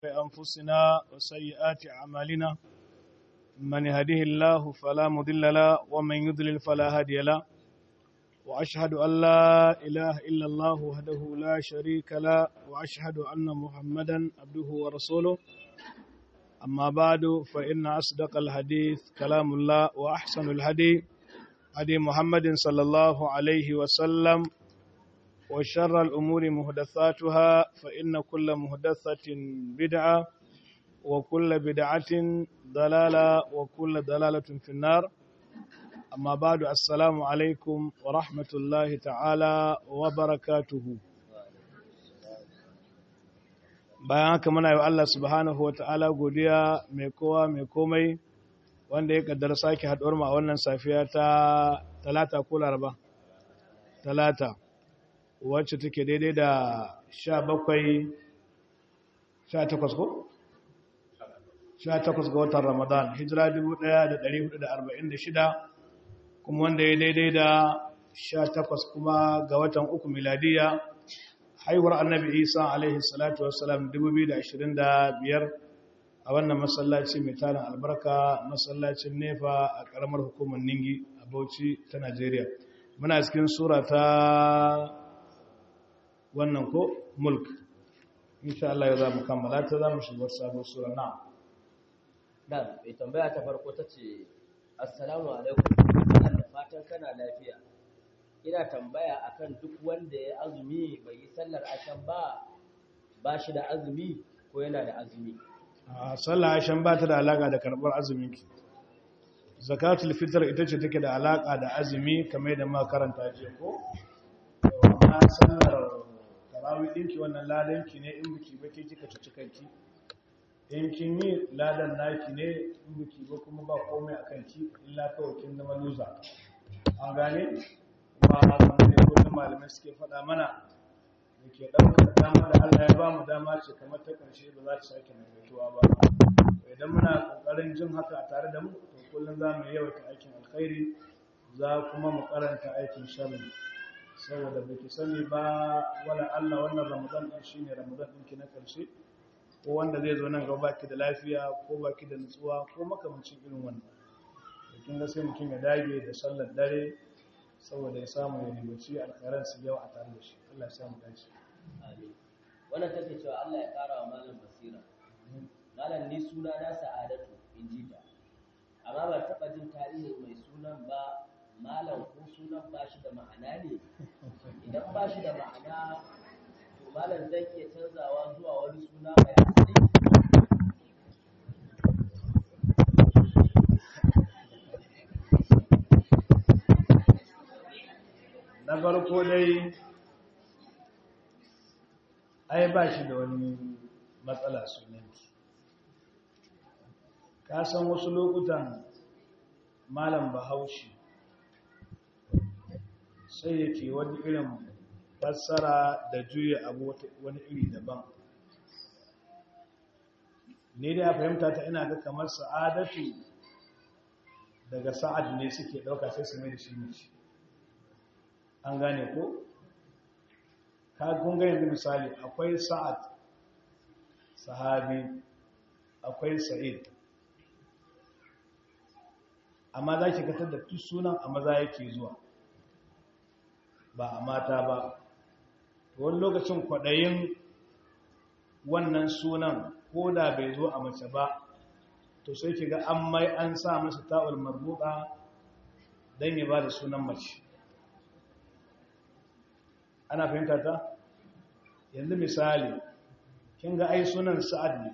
أنفسنا وسيئات أعمالنا من يهده الله فلا مضل له ومن يضلل فلا هادي له وأشهد أن لا إله إلا الله وحده لا شريك له وأشهد أن محمدا عبده ورسوله أما بعد فإن أصدق الحديث كلام الله وأحسن الهدي هدي محمد صلى الله عليه وسلم وشر الأمور مهدثاتها فإن كل مهدثة بدعة وكل بدعة ضلالة وكل ضلالة في النار أما بعد السلام عليكم ورحمة الله تعالى وبركاته bayan haka muna yi wa Allah subhanahu wa ta'ala godiya mai kowa mai komai wanda ya kaddara sake haɗuwar mu a wannan safiya ta talata ko laraba talata wacce take daidai da sha bakwai sha takwas ko? sha takwas ga watan ramadan hijira dubu ɗaya da ɗari hudu da arba'in da shida kuma wanda ya daidai da sha takwas kuma ga watan uku miladiya haihuwar annabi isa alaihi salatu wasalam dubu biyu da ashirin da biyar a wannan masallaci mai tarin albarka masallacin nefa a ƙaramar hukumar ningi a bauchi ta najeriya muna cikin sura ta wannan ko mulk insha Allah ya za mu kammala ta za mu shiga sabon sura na da mai tambaya ta farko ta ce assalamu alaikum Allah da fatan kana lafiya ina tambaya akan duk wanda ya azumi bai yi sallar ashan ba ba shi da azumi ko yana da azumi a sallar ashan ba ta da alaka da karɓar azumin ki zakatul fitr ita ce take da alaka da azumi kamar da ma karanta jiya ko amma sallar tarawih ɗinki wannan ladanki ne in biki ba ke kika ci kanki in kin yi ladan naki ne in biki ba kuma ba komai a kanki illa kawai kin zama loser an gane kuma wanda ne kullum malamai suke faɗa mana da ke ɗaukar dama da Allah ya ba mu dama ce kamar ta ƙarshe ba za ta sake maimaituwa ba idan muna ƙoƙarin jin haka a tare da mu to kullum za mu yawaita aikin alkhairi za kuma mu karanta aikin sharri saboda baki sani ba wala Allah wannan Ramadan din shine Ramadan ɗinki na ƙarshe ko wanda zai zo nan gaba baki da lafiya ko baki da nutsuwa ko makamancin irin wannan kin ga sai mutum ya dage da sallar dare saboda ya samu ya ribaci alkhairan su yau a tare da shi Allah ya samu dace amin wannan take cewa Allah ya ƙara wa malam basira malam ni suna na sa'adatu in ji ta amma ba taɓa jin tarihi mai sunan ba malam ko sunan ba shi da ma'ana ne idan ba shi da ma'ana to malam zai iya canzawa zuwa wani suna mai asali na farko dai ai ba shi da wani matsala sunanki ka san wasu lokutan malam bahaushe sai yake wani irin fassara da juya abu wani iri daban ne da ya fahimta ta ina ga kamar sa'adatu daga sa'ad ne suke ɗauka sai su mai da shi mace an gane ko? ka gunga yanzu misali akwai sa'ad sahabi akwai sa'id amma za ki katar da duk sunan a maza yake zuwa ba a mata ba wani lokacin kwaɗayin wannan sunan ko da bai zo a mace ba to sai ki ga an mai an sa masa ta'ul marbuɗa don ya ba da sunan mace ana fahimta ta yanzu misali kin ga ai sunan sa'ad ne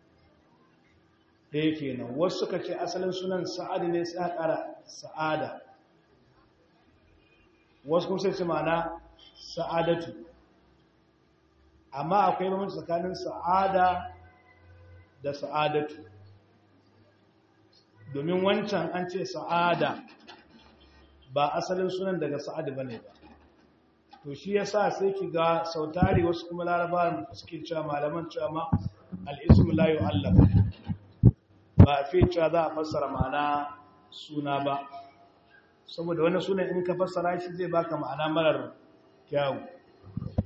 ɗaya kenan wasu suka ce asalin sunan sa'ad ne sai a ƙara sa'ada wasu kuma sai ce ma'ana sa'adatu amma akwai bambanci tsakanin sa'ada da sa'adatu domin wancan an ce sa'ada ba asalin sunan daga sa'ad bane ba to shi yasa sai ki ga sautari wasu kuma larabawan suke cewa malaman cewa ma al-ismu la yu'allaf ba fi cewa za a fassara ma'ana suna ba saboda wani sunan in ka fassara shi zai baka ma'ana marar kyawu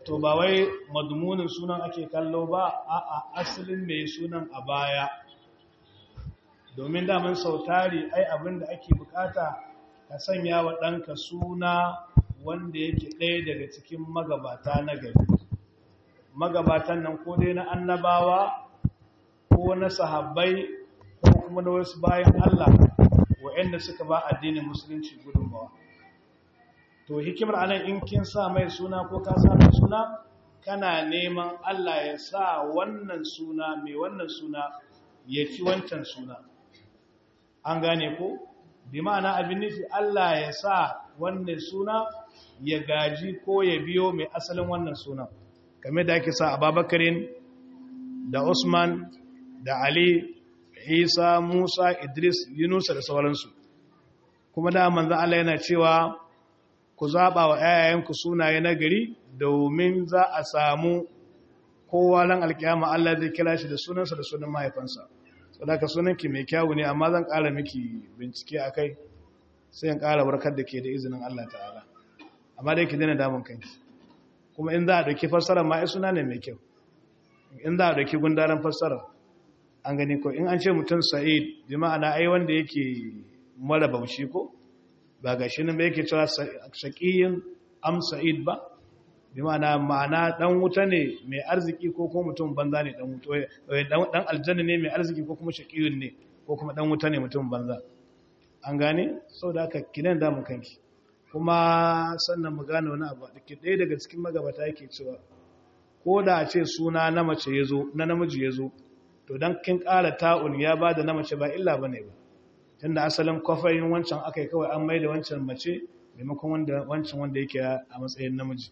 to ba wai madmunin sunan ake kallo ba a asalin mai sunan a baya domin daman sautari ai abinda ake bukata ka sanya wa ɗanka suna wanda yake ɗaya daga cikin magabata na gari magabatan nan ko dai na annabawa ko na sahabbai ko kuma na wasu bayan Allah waɗanda suka ba addinin musulunci gudunmawa to hikimar anan in kin sa mai suna ko ka sa mai suna kana neman Allah ya sa wannan suna mai wannan suna ya ci wancan suna an gane ko bi ma'ana abin nufi Allah ya sa wannan suna ya gaji ko ya biyo mai asalin wannan suna kamar da ake sa ababakarin da usman da ali isa musa idris yunusa da sauransu kuma da manzan Allah yana cewa ku zaɓa wa ‘ya'yayenku sunaye na gari domin za a samu kowa ran alkiyama Allah zai kira shi da sunansa da sunan mahaifansa sadaka sunanki mai kyawu ne amma zan ƙara miki bincike a kai sai in ƙara warkar da ke da izinin Allah ta'ala amma dai ki daina damun kanki kuma in za a ɗauki fassara ma ai suna ne mai kyau in za a ɗauki gundaren fassara an gani ko in an ce mutum sa'id bi ma'ana ai wanda yake mara baushi ko ba ga shi nan ba yake cewa shaqiyin am sa'id ba bi ma'ana ma'ana dan wuta ne mai arziki ko kuma mutum banza ne dan wuta dan aljanna ne mai arziki ko kuma shaqiyun ne ko kuma dan wuta ne mutum banza an gane saboda haka kinan da mu kanki kuma sannan mu gane wani abu da ke ɗaya daga cikin magabata yake cewa ko da a ce suna na mace ya zo na namiji ya zo to don kin ƙara ta'un ya ba da na mace ba illa ba ne ba tun da asalin kwafayin wancan aka yi kawai an mai da wancan mace maimakon wancan wanda yake a matsayin namiji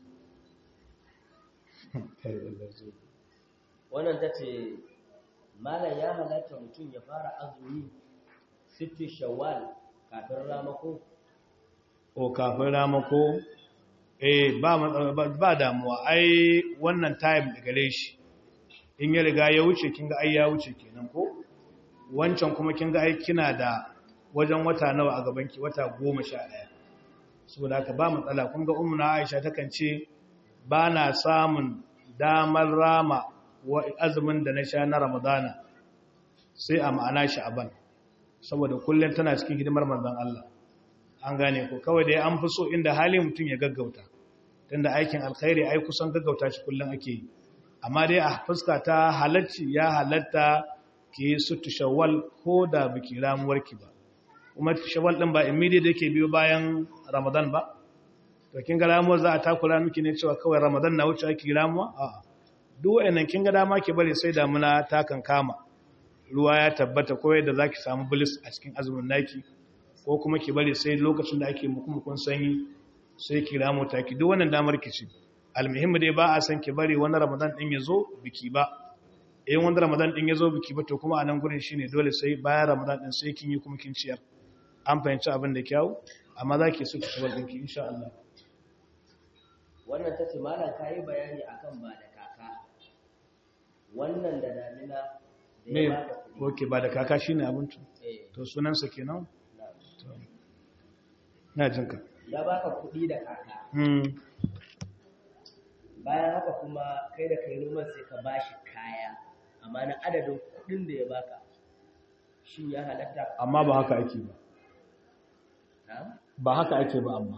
wannan ta ce malam ya halatta mutum ya fara azumi sittin shawwal kafin ramako o kafin ramako eh ba ba damuwa ai wannan time da gare shi in ya riga ya wuce kin ga ai ya wuce kenan ko wancan kuma kin ga ai kina da wajen wata nawa a gaban ki wata 11 saboda haka ba matsala kun ga ummu na Aisha takan ce ba na samun damar rama wa azumin da na sha na Ramadana sai a ma'ana shi aban saboda kullum tana cikin hidimar manzon Allah an gane ko kawai dai an fi so inda hali mutum ya gaggauta tunda aikin alkhairi ai kusan gaggauta shi kullum ake yi amma dai a fuska ta halacci ya halatta ki sutu shawwal ko da biki ramuwarki ba kuma shawwal din ba immediate yake biyo bayan ramadan ba to kin ga ramuwar za a takura miki ne cewa kawai ramadan na wuce ake ramuwa a'a duk wayannan kin ga dama ki bari sai damuna ta kan kama ruwa ya tabbata ko yadda zaki samu bilis a cikin azumin naki ko kuma ki bari sai lokacin da ake mukumukun sanyi sai ki ramu taki duk wannan damar ki ci almuhimmi dai ba a san ki bari wani ramadan din ya zo biki ba in wani ramadan din ya zo biki ba to kuma a nan gurin shine dole sai bayan ramadan din sai kin yi kuma kin ciyar an fahimci abin da kyau amma za ki so ki cibar ɗinki insha Allah wannan ta ce malam ka yi bayani akan ba da kaka wannan da damina da me ya baka kuɗi oke ba da kaka shine abinci Eh, to sunansa kenan na. to na jinka ya baka kuɗi da kaka hmm bayan haka kuma kai da kai noman sai ka bashi kaya amma na adadin kuɗin da ya baka shin ya halatta amma ba haka ake ba na ba haka ake ba amma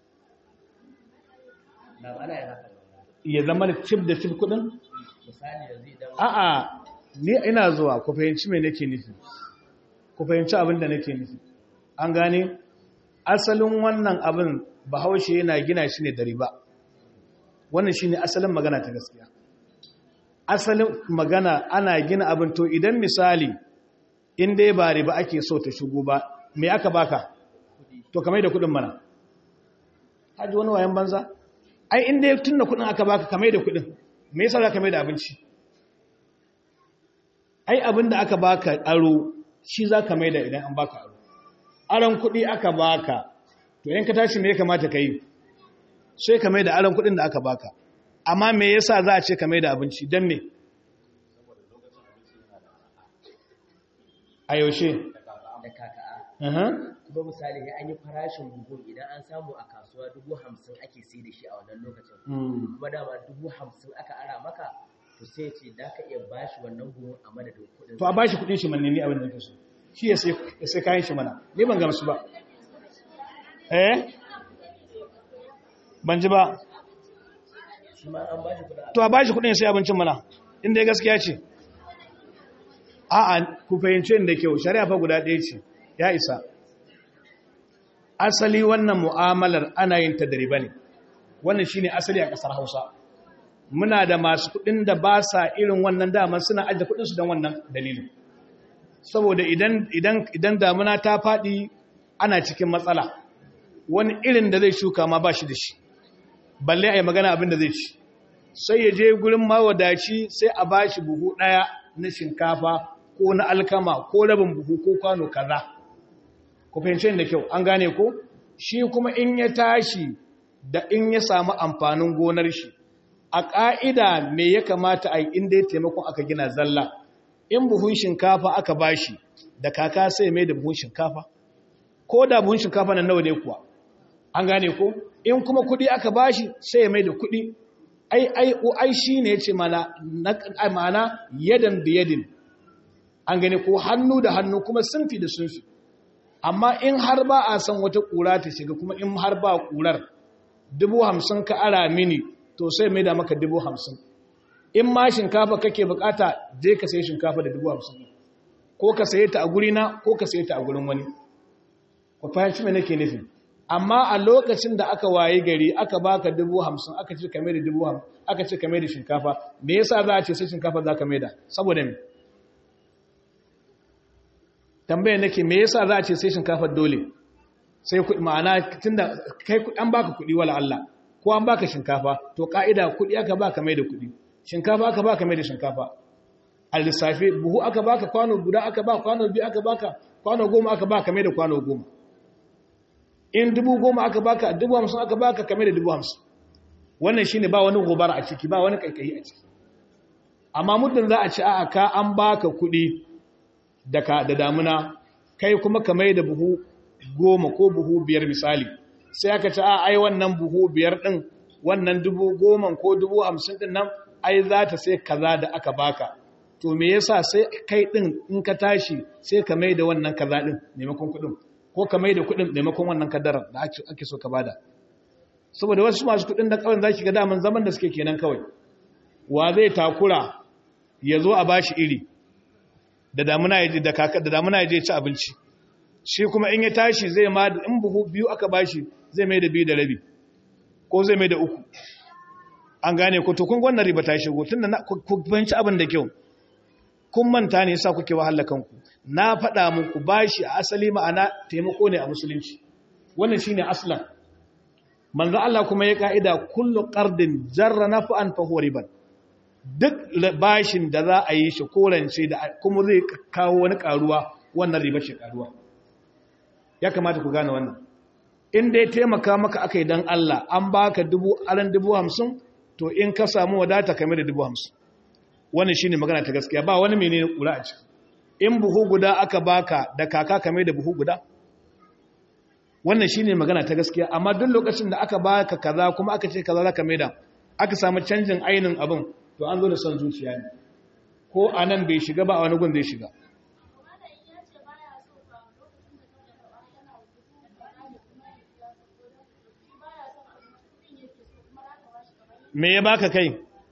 na ana yin haka ne ya zama da cif da cif kudin misali yanzu idan a'a ni ina zuwa ku fahimci me nake nufi ku fahimci abin da nake nufi an gane asalin wannan abin bahaushe yana gina shi ne da riba wannan shine asalin magana ta gaskiya asalin magana ana gina abin to idan misali in dai ba riba ake so ta shigo ba me aka baka to kamar da kudin mana haji wani wayan banza ai in dai tunda kudin aka baka kamar da kudin me yasa za ka mai da abinci ai abin da aka baka aro shi za ka mai da idan an baka aro aron kudi aka baka to yanka tashi me ya kamata ka yi sai ka mai da aron kudin da aka baka amma me yasa za a ce ka mai da abinci don me a yaushe da kaka kuma misali sai an yi farashin buhun idan an samu a kasuwa dubu hamsin ake sai da shi a wannan lokacin kuma dama dubu hamsin aka ara maka to sai ce da ka iya bashi wannan buhun a madadin kuɗin to a bashi kuɗin shi manne ni abin da kake so shi ya sai kayan shi mana ni ban gamsu ba eh ban ji ba shi ma an bashi kuɗin to a bashi kuɗin sai abincin mana inda ya gaskiya ce a'a ku fahimce da kyau shari'a fa guda ɗaya ce ya isa asali wannan mu'amalar ana yin ta da riba ne wannan shine asali a ƙasar Hausa muna da masu kuɗin da ba sa irin wannan daman suna ajiye kuɗin su don wannan dalilin saboda idan idan idan damuna ta faɗi ana cikin matsala wani irin da zai shuka ma ba shi da shi balle a yi magana abin da zai ci sai ya je gurin mawadaci sai a ba shi buhu ɗaya na shinkafa ko na alkama ko rabin buhu ko kwano kaza ku fahimci da kyau an gane ko shi kuma in ya tashi da in ya samu amfanin gonar shi a ƙa'ida me ya kamata a yi inda ya taimakon aka gina zalla in buhun shinkafa aka bashi da kaka sai mai da buhun shinkafa ko da buhun shinkafa na nawa ne kuwa an gane ko in kuma kudi aka bashi sai ya mai da kudi ai ai ai shine yace mana mana yadan bi yadin an gane ko hannu da hannu kuma sunfi da sunfi amma in har ba a san wata kura ta shiga kuma in har ba kurar dubu hamsin ka ara mini to sai mai da maka dubu hamsin in ma shinkafa kake bukata je ka sayi shinkafa da dubu hamsin ko ka saye ta a gurina ko ka saye ta a gurin wani ku fahimci me nake nufi amma a lokacin da aka waye gari aka baka dubu hamsin aka ce kame da dubu hamsin aka ce kame da shinkafa me yasa za a ce sai shinkafa za ka mai da saboda me tambaya nake me yasa za a ce sai shinkafa dole sai ma'ana tunda kai an baka kuɗi wala Allah ko an baka shinkafa to ka'ida kuɗi aka baka mai da kuɗi shinkafa aka baka mai da shinkafa a lissafi buhu aka baka kwano guda aka ba kwano biyu aka baka kwano goma aka baka mai da kwano goma in dubu goma aka baka dubu hamsin aka baka kame da dubu hamsin wannan shi ne ba wani gobara a ciki ba wani kaikayi a ciki amma muddin za a ci a ka an baka kuɗi da damuna kai kuma kame da buhu goma ko buhu biyar misali sai aka ci a ai wannan buhu biyar ɗin wannan dubu goma ko dubu hamsin ɗin nan ai za ta sai kaza da aka baka to me yasa sai kai ɗin in ka tashi sai ka mai da wannan kaza ɗin maimakon kuɗin ko ka mai da kuɗin maimakon wannan kadarar da ake so ka bada saboda wasu masu kuɗin da kawai za ki ga daman zaman da suke kenan kawai wa zai takura ya zo a bashi iri da damuna ya je da kaka da damuna ya je ci abinci shi kuma in ya tashi zai ma da in buhu biyu aka bashi zai mai da biyu da rabi ko zai mai da uku an gane ko to kun wannan riba ta shigo tunda ku fahimci abin da kyau kun manta ne yasa kuke wahala kanku na faɗa muku bashi a asali ma'ana taimako ne a musulunci wannan shine aslan manzo Allah kuma ya kaida kullu qardin jarra naf'an fa huwa riban duk bashin da za a yi shi korance da kuma zai kawo wani karuwa wannan riba ce karuwa ya kamata ku gane wannan in dai taimaka maka akai dan Allah an baka dubu aran dubu hamsin to in ka samu wadata kamar da dubu hamsin wannan shine magana ta gaskiya ba wani menene kura a ciki in buhu guda aka baka da kaka kamar da buhu guda wannan shine magana ta gaskiya amma duk lokacin da aka baka kaza kuma aka ce kaza zaka maida aka samu canjin ainin abin to an zo da son zuciya ne ko anan bai shiga ba a wani gun zai shiga me ya baka kai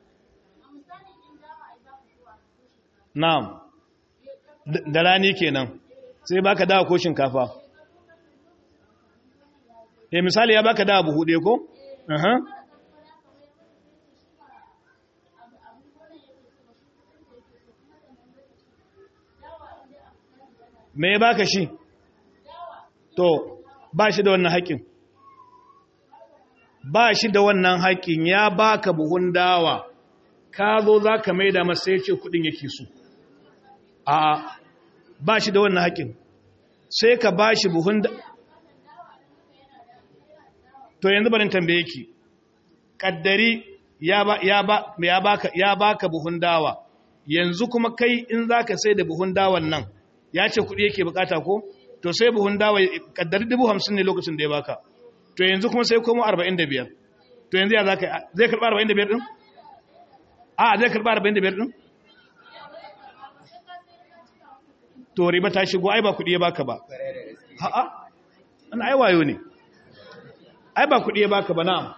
na'am da rani kenan sai baka dawa ko shinkafa eh misali ya baka dawa buhu ɗaya ko aha me ya baka shi to ba shi da wannan haƙƙin ba shi da wannan haƙƙin ya baka buhun dawa ka zo za ka maida masa ya ce kuɗin yake so a ba shi da wannan haƙin sai ka ba shi buhun da to yanzu barin tambaye ki ƙaddari ya baka buhun dawa yanzu kuma kai in za ka sai da buhun dawan nan ya ce kuɗi yake bukata ko to sai buhun dawa kaddar dubu hamsin ne lokacin da ya baka to yanzu kuma sai komo arba'in da biyar to yanzu ya za ka zai karɓa arba'in da biyar ɗin a zai karɓa arba'in da biyar ɗin to riba ta shigo ai ba kuɗi ya baka ba ha'a ana ai wayo ne ai ba kuɗi ya baka ba na'am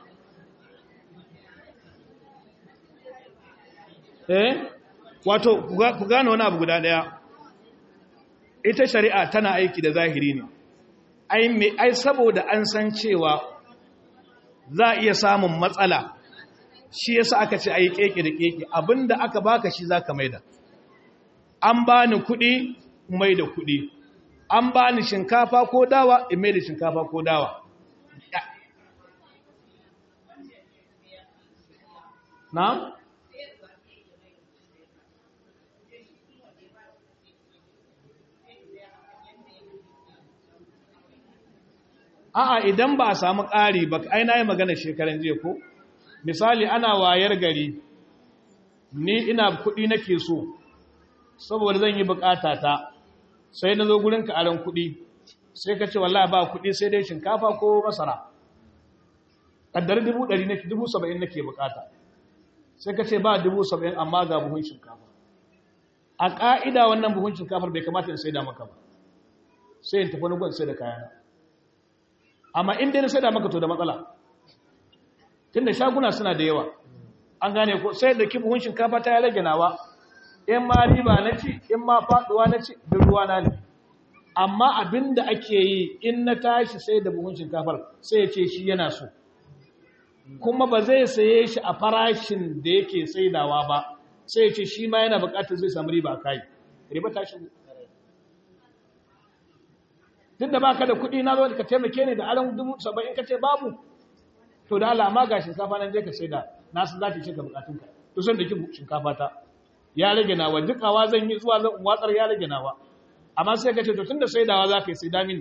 eh wato ku gane wani abu guda ɗaya ita shari'a tana aiki da zahiri ne ai me ai saboda an san cewa za a iya samun matsala shi yasa aka ce ai keke da keke abinda aka baka shi zaka maida an bani kuɗi mai da kuɗi an ba ni shinkafa ko dawa in mai da shinkafa ko dawa na? a'a idan ba a samu ƙari ba ai na yi magana shekaran jiya ko misali ana wayar gari ni ina kuɗi nake so saboda zan yi bukata ta sai na zo gurin ka aron kuɗi sai ka ce wallahi ba kuɗi sai dai shinkafa ko masara kaddar dubu ɗari nake dubu saba'in nake bukata sai ka ce ba dubu saba'in amma ga buhun shinkafa a ƙa'ida wannan buhun shinkafar bai kamata in sai da maka ba sai in tafi wani gwan sai da kayana amma in dai na sai da maka to da matsala tunda shaguna suna da yawa an gane ko sai da ki buhun shinkafa ta ya rage nawa in ma riba na ci in ma faduwa na ci duk ruwa na ne amma abinda ake yi in na tashi sai da buhun shinkafar sai ya ce shi yana so kuma ba zai saye shi a farashin da yake saidawa ba sai ya ce shi ma yana bukatar zai samu riba a kai riba ta shigo duk da baka da kuɗi na zo ka taimake ni da aron dubu saba'in ka ce babu to da alama ga shinkafa nan je ka saida na san za ta ce ka bukatunka to san da ki shinkafa ta ya rage nawa dukawa zan yi zuwa zan watsar ya rage nawa amma sai ka ce to tunda saidawa za ka yi sai damin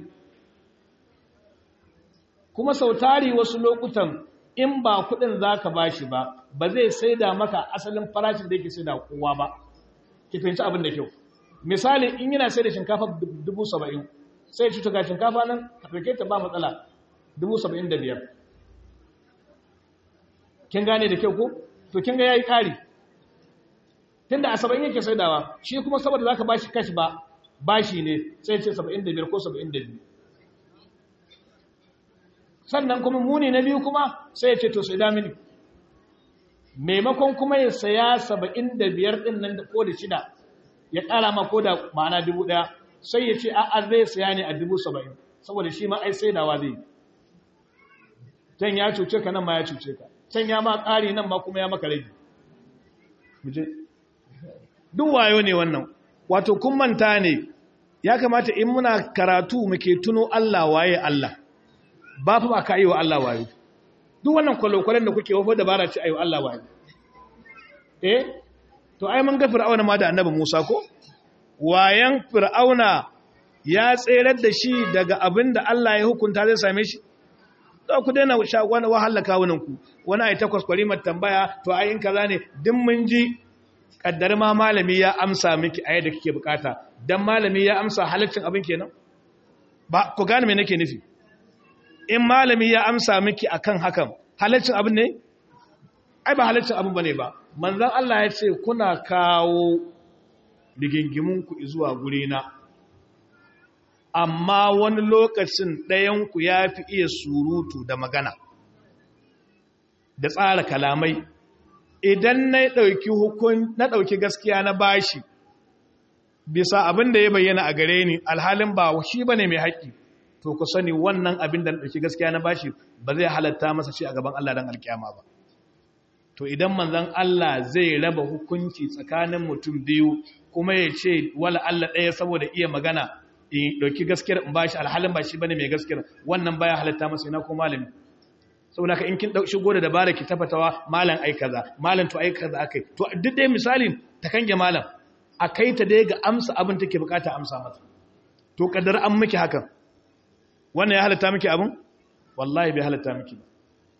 kuma sautari wasu lokutan in ba kudin za ka ba shi ba ba zai saida maka asalin farashin da yake saida kowa ba ki fahimci abin da kyau misali in yana sai da shinkafa dubu saba'in sai ci ga shinkafa nan ka ɗauke ta ba matsala dubu saba'in da biyar kin gane da kyau ko to kin ga ya yi ƙari tunda a saba'in yake saidawa shi kuma saboda za ka ba shi kashi ba bashi ne sai ce saba'in da biyar ko saba'in da biyu sannan kuma muni na biyu kuma sai ya ce to sai damini maimakon kuma ya saya saba'in da biyar ɗin nan ko da shida ya ƙara ma ko da ma'ana dubu ɗaya sai ya ce a'a zai saya ne a dubu saba'in saboda shi ma ai saidawa zai yi can ya cuce ka nan ma ya cuce ka can ya ma ƙari nan ma kuma ya maka rage duk wayo ne wannan wato kun manta ne ya kamata in muna karatu muke tuno Allah waye Allah ba fa ba ka yi wa Allah wayo duk wannan kwalokwalen da kuke wafa dabara ce ayi wa Allah wayo eh to ai mun ga fir'auna ma da annabi Musa ko wayan fir'auna ya tserar da shi daga abin da Allah ya hukunta zai same shi za ku daina wani wahala kawunanku wani ai takwas kwarimar tambaya to ai in kaza ne din mun ji kaddar ma malami ya amsa miki a yadda kike bukata dan malami ya amsa halaccin abin kenan ba ku gane me nake nufi in malami ya amsa miki akan hakan halaccin abin ne ai ba halaccin abin bane ba manzon Allah ya ce kuna kawo rigingimun ku zuwa guri na amma wani lokacin ɗayan ku yafi iya surutu da magana da tsara kalamai idan na ɗauki hukun na ɗauki gaskiya na bashi bisa abin da ya bayyana a gare ni alhalin ba shi bane mai haƙƙi to ku sani wannan abin da na ɗauki gaskiya na bashi ba zai halatta masa shi a gaban Allah dan alkiyama ba to idan manzon Allah zai raba hukunci tsakanin mutum biyu kuma ya ce wala Allah ɗaya saboda iya magana in ɗauki gaskiyar in bashi alhalin ba shi bane mai gaskiyar wannan baya halatta masa ina ko malami saboda ka in kin dau shigo da dabara ki tafatawa malam ai kaza malam to ai kaza akai to duk dai misalin ta kange malam akai ta dai ga amsa abin take bukata amsa mata to kaddar an miki hakan wannan ya halatta miki abin wallahi bai halatta miki ba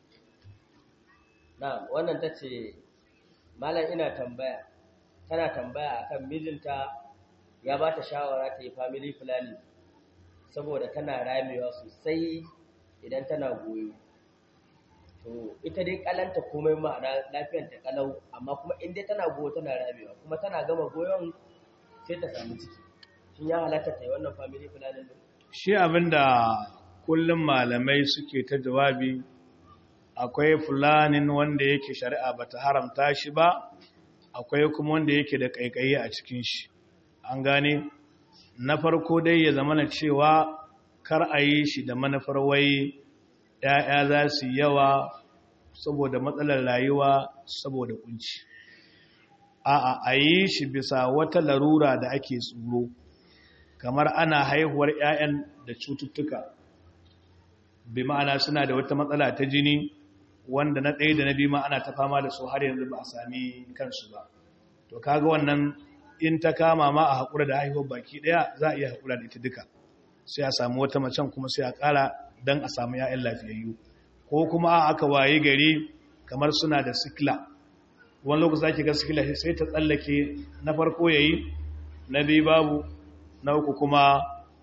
na wannan tace malam ina tambaya tana tambaya akan mijinta ya ba ta shawara ta yi family planning saboda tana ramewa sosai idan tana goyo to ita dai kalanta komai ma'ana lafiyar ta kalau amma kuma in dai tana goyo tana ramewa kuma tana gama goyon sai ta samu ciki shin ya halatta ta yi wannan family planning din shi abinda kullum malamai suke ta jawabi akwai fulanin wanda yake shari'a bata haramta shi ba akwai kuma wanda yake da kaikayi a cikin shi an gane na farko dai ya zama na cewa kar a yi shi da manufar wai ‘ya'ya za su yawa saboda matsalar rayuwa saboda kunci a'a a yi shi bisa wata larura da ake tsoro kamar ana haihuwar ‘ya'yan da cututtuka bi ma'ana suna da wata matsala ta jini wanda na ɗaya da na biyu ma ana ta fama da su har yanzu ba a sami kansu ba to kaga wannan in ta kama ma a haƙura da haihuwar baki ɗaya za a iya haƙura da ita duka sai a samu wata macen kuma sai a ƙara don a samu ‘ya'yan lafiyayyu ko kuma aka waye gari kamar suna da sikila wani lokaci za ki ga sikila sai ta tsallake na farko ya yi na biyu babu na uku kuma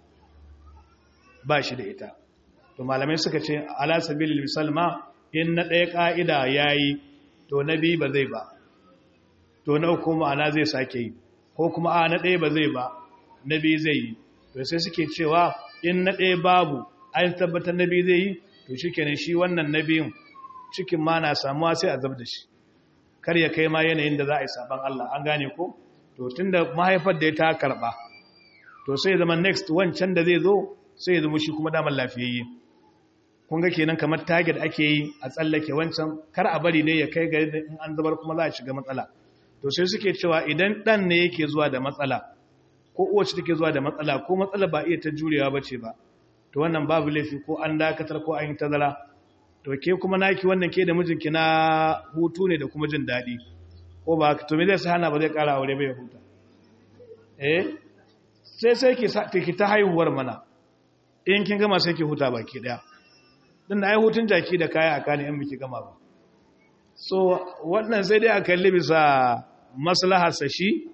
ba shi da ita to malamai suka ce ala sabilil misal ma in na ɗaya ƙa'ida ya yi to na biyu ba zai ba to na uku ma'ana zai sake yi ko kuma a na ɗaya ba zai ba na biyu zai yi to sai suke cewa in na ɗaya babu an tabbatar na biyu zai yi to shi kenan shi wannan na biyun cikin ma na samuwa sai a zab da shi kar ya kai ma yanayin da za a yi saban Allah an gane ko to tun da mahaifar da ya ta karɓa to sai zama next wancan da zai zo sai ya zama shi kuma damar lafiyayye kun ga kenan kamar target ake yi a tsallake wancan kar a bari ne ya kai gari da in an zabar kuma za a shiga matsala to sai suke cewa idan dan ne yake zuwa da matsala ko uwace take zuwa da matsala ko matsala ba iya ta jurewa bace ba to wannan babu laifi ko an dakatar ko an yi tazara to ke kuma naki wannan ke da mijinki na hutu ne da kuma jin daɗi ko ba to me zai sa hana ba zai ƙara aure ba ya huta eh sai sai ki ta haihuwar mana in kin gama sai ki huta baki daya din da ai hutun jaki da kaya aka ne in biki gama ba so wannan sai dai a kalli bisa maslahar sa shi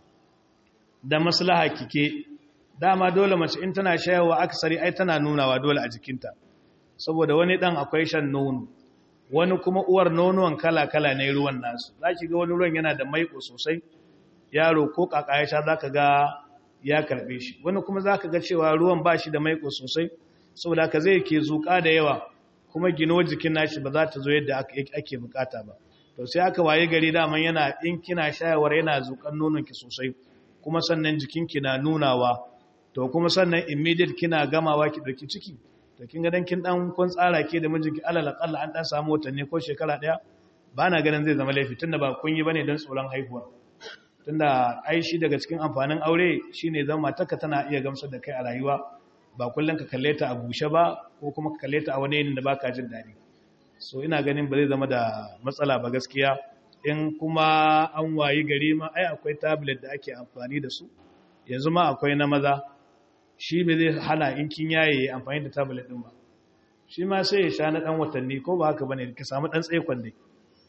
da maslaha kike dama dole mace in tana shayarwa aksari ai tana nunawa dole a jikinta saboda wani dan akwai shan nono wani kuma uwar nonuwan kala-kala ne ruwan nasu zaki ga wani ruwan yana da maiko sosai yaro ko kaka ya sha zaka ga ya karbe shi wani kuma zaka ga cewa ruwan ba shi da maiko sosai saboda ka zai ke zuƙa da yawa kuma gino jikin nashi ba za ta zo yadda ake bukata ba to sai aka waye gari daman yana in kina shayarwar yana zuƙan nononki sosai kuma sannan jikinki na nunawa to kuma sannan immediate kina gamawa ki dauki ciki to kin ga dan kin dan kun tsara ke da mijinki alal aqalla an dan samu watanni ko shekara daya ba na ganin zai zama laifi tunda ba kun yi bane dan tsoron haihuwa tunda ai shi daga cikin amfanin aure shine zama matarka tana iya gamsar da kai a rayuwa ba kullum ka kalle ta a bushe ba ko kuma ka kalle ta a wani yanayin da baka jin daɗi so ina ganin ba zai zama da matsala ba gaskiya in kuma an wayi gari ma ai akwai tablet da ake amfani da su yanzu ma akwai na maza shi me zai hana in kin yaye amfani da tablet din ba shi ma sai ya sha na dan watanni ko ba haka bane ka samu dan tsaikon dai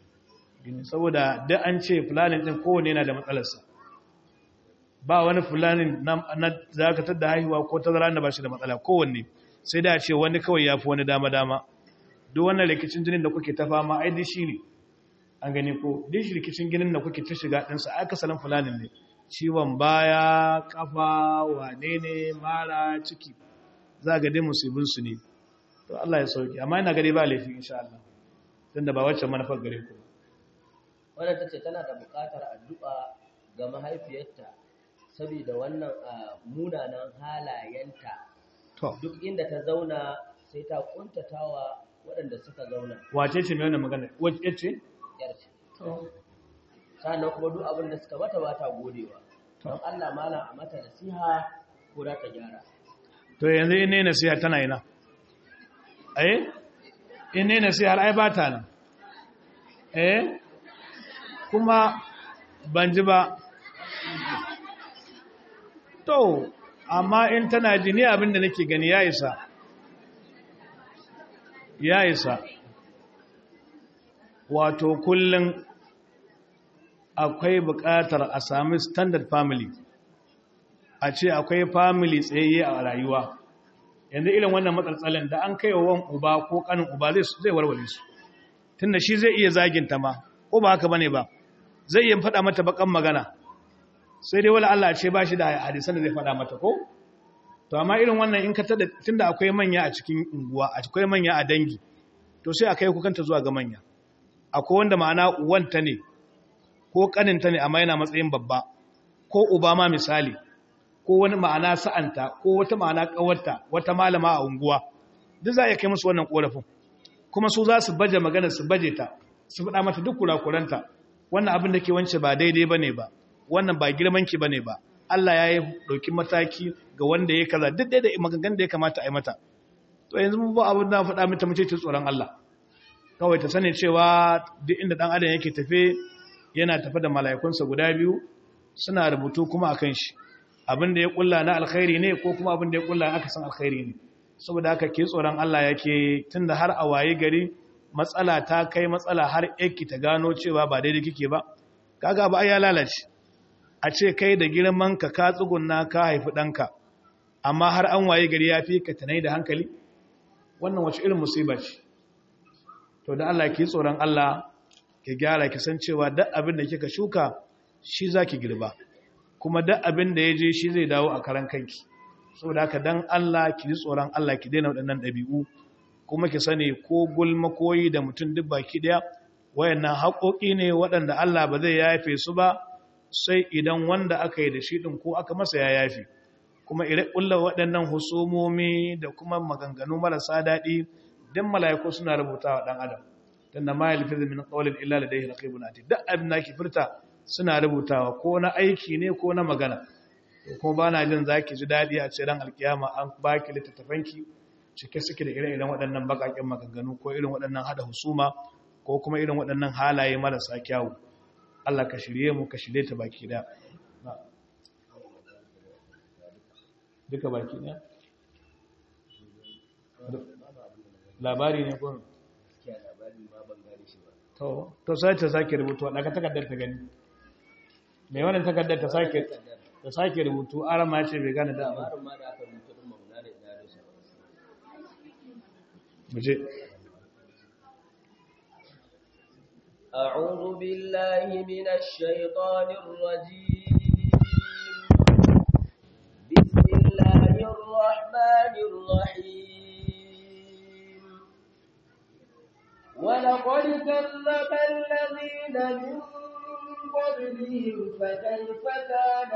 saboda duk an ce planning din kowanne yana da matsalarsa ba wani fulanin na zakatar da haihuwa ko tazara da ba shi da matsala kowanne sai da ce wani kawai ya fi wani dama-dama duk wannan rikicin jinin da kuke ta fama ai dishi ne an gani ko dishi rikicin ginin da kuke ta shiga ɗinsa aka salon fulanin ne ciwon baya kafa wane ne mara ciki za ga dai musibinsu ne to Allah ya sauki amma ina gari ba laifi insha Allah tun da ba wacce manufar gare ku wadda ta ce tana da buƙatar addu'a ga mahaifiyarta saboda wannan munanan halayenta duk inda ta zauna sai ta kuntatawa waɗanda suka zauna wace ce mai wannan magana wace ce yarce sannan kuma duk abin da suka mata ba ta godewa don Allah malam a mata nasiha ko da ta gyara to yanzu in ne nasiha tana ina eh in ne nasiha ai ba ta nan eh kuma ban ji ba to amma in tana jini abinda nake gani ya isa ya isa wato kullum akwai buƙatar a sami standard family a ce akwai family tsayayye a rayuwa yanzu irin wannan matsaltsalin da an kai wa wan uba ko kanin uba zai zai warware su tunda shi zai iya zaginta ma ko ba haka bane ba zai iya faɗa mata bakan magana sai dai wala Allah ce ba shi da hadisan da zai faɗa mata ko to amma irin wannan in ka tada tunda akwai manya a cikin unguwa akwai manya a dangi to sai a kai ku kanta zuwa ga manya akwai wanda ma'ana uwanta ne ko kaninta ne amma yana matsayin babba ko uba ma misali ko wani ma'ana sa'anta ko wata ma'ana kawarta wata malama a unguwa duk za a kai musu wannan korafin kuma su za su baje magana su baje ta su faɗa mata duk kurakuranta wannan abin da ke wance ba daidai bane ba wannan ba girmanki bane ba Allah ya yi ɗauki mataki ga wanda ya kaza duk da maganganun da ya kamata a yi mata to yanzu mu ba abin da faɗa mata mace ta tsoron Allah kawai ta sani cewa duk inda ɗan adam yake tafe yana tafe da mala'ikunsa guda biyu suna rubutu kuma akan shi abin da ya kulla na alkhairi ne ko kuma abin da ya kulla aka san alkhairi ne saboda haka ke tsoron Allah yake tunda har a waye gari matsala ta kai matsala har yake ta gano cewa ba daidai kike ba kaga ba ya lalace a ce kai da girman ka ka tsugunna ka haifi danka amma har an waye gari ya fi ka tanai da hankali wannan wace irin musiba ce to da Allah ke tsoron Allah ki gyara ki san cewa duk abin da kika shuka shi zaki girba kuma duk abin da ya je shi zai dawo a karan kanki saboda haka dan Allah ki ji tsoron Allah ki daina waɗannan ɗabi'u kuma ki sani ko gulma koyi da mutum duk baki ɗaya wayannan haƙoƙi ne waɗanda Allah ba zai yafe su ba sai idan wanda aka yi da shi ɗin ko aka masa ya yafe kuma ire ƙulla waɗannan husumomi da kuma maganganu marasa daɗi dan mala'iku suna rubutawa ɗan adam tunda ma yalfizu min qawlin illa ladayhi raqibun atid duk abin da ki furta suna rubutawa ko na aiki ne ko na magana kuma ba na jin za ki ji daɗi a ce ran alkiyama an ba ki littattafanki cike suke da irin waɗannan baƙaƙen maganganu ko irin waɗannan haɗa husuma ko kuma irin waɗannan halaye marasa kyawu Allah ka shirye mu ka shirye ta baki da duka baki ɗaya labari ne ko to to sai ta sake rubutu a ɗaka takardar ta gani mai wannan takardar ta sake ta sake rubutu arama ce bai gane da abu muje أعوذ بالله من الشيطان الرجيم بسم الله الرحمن الرحيم ولقد كذب الذين من قبلهم فكيف كان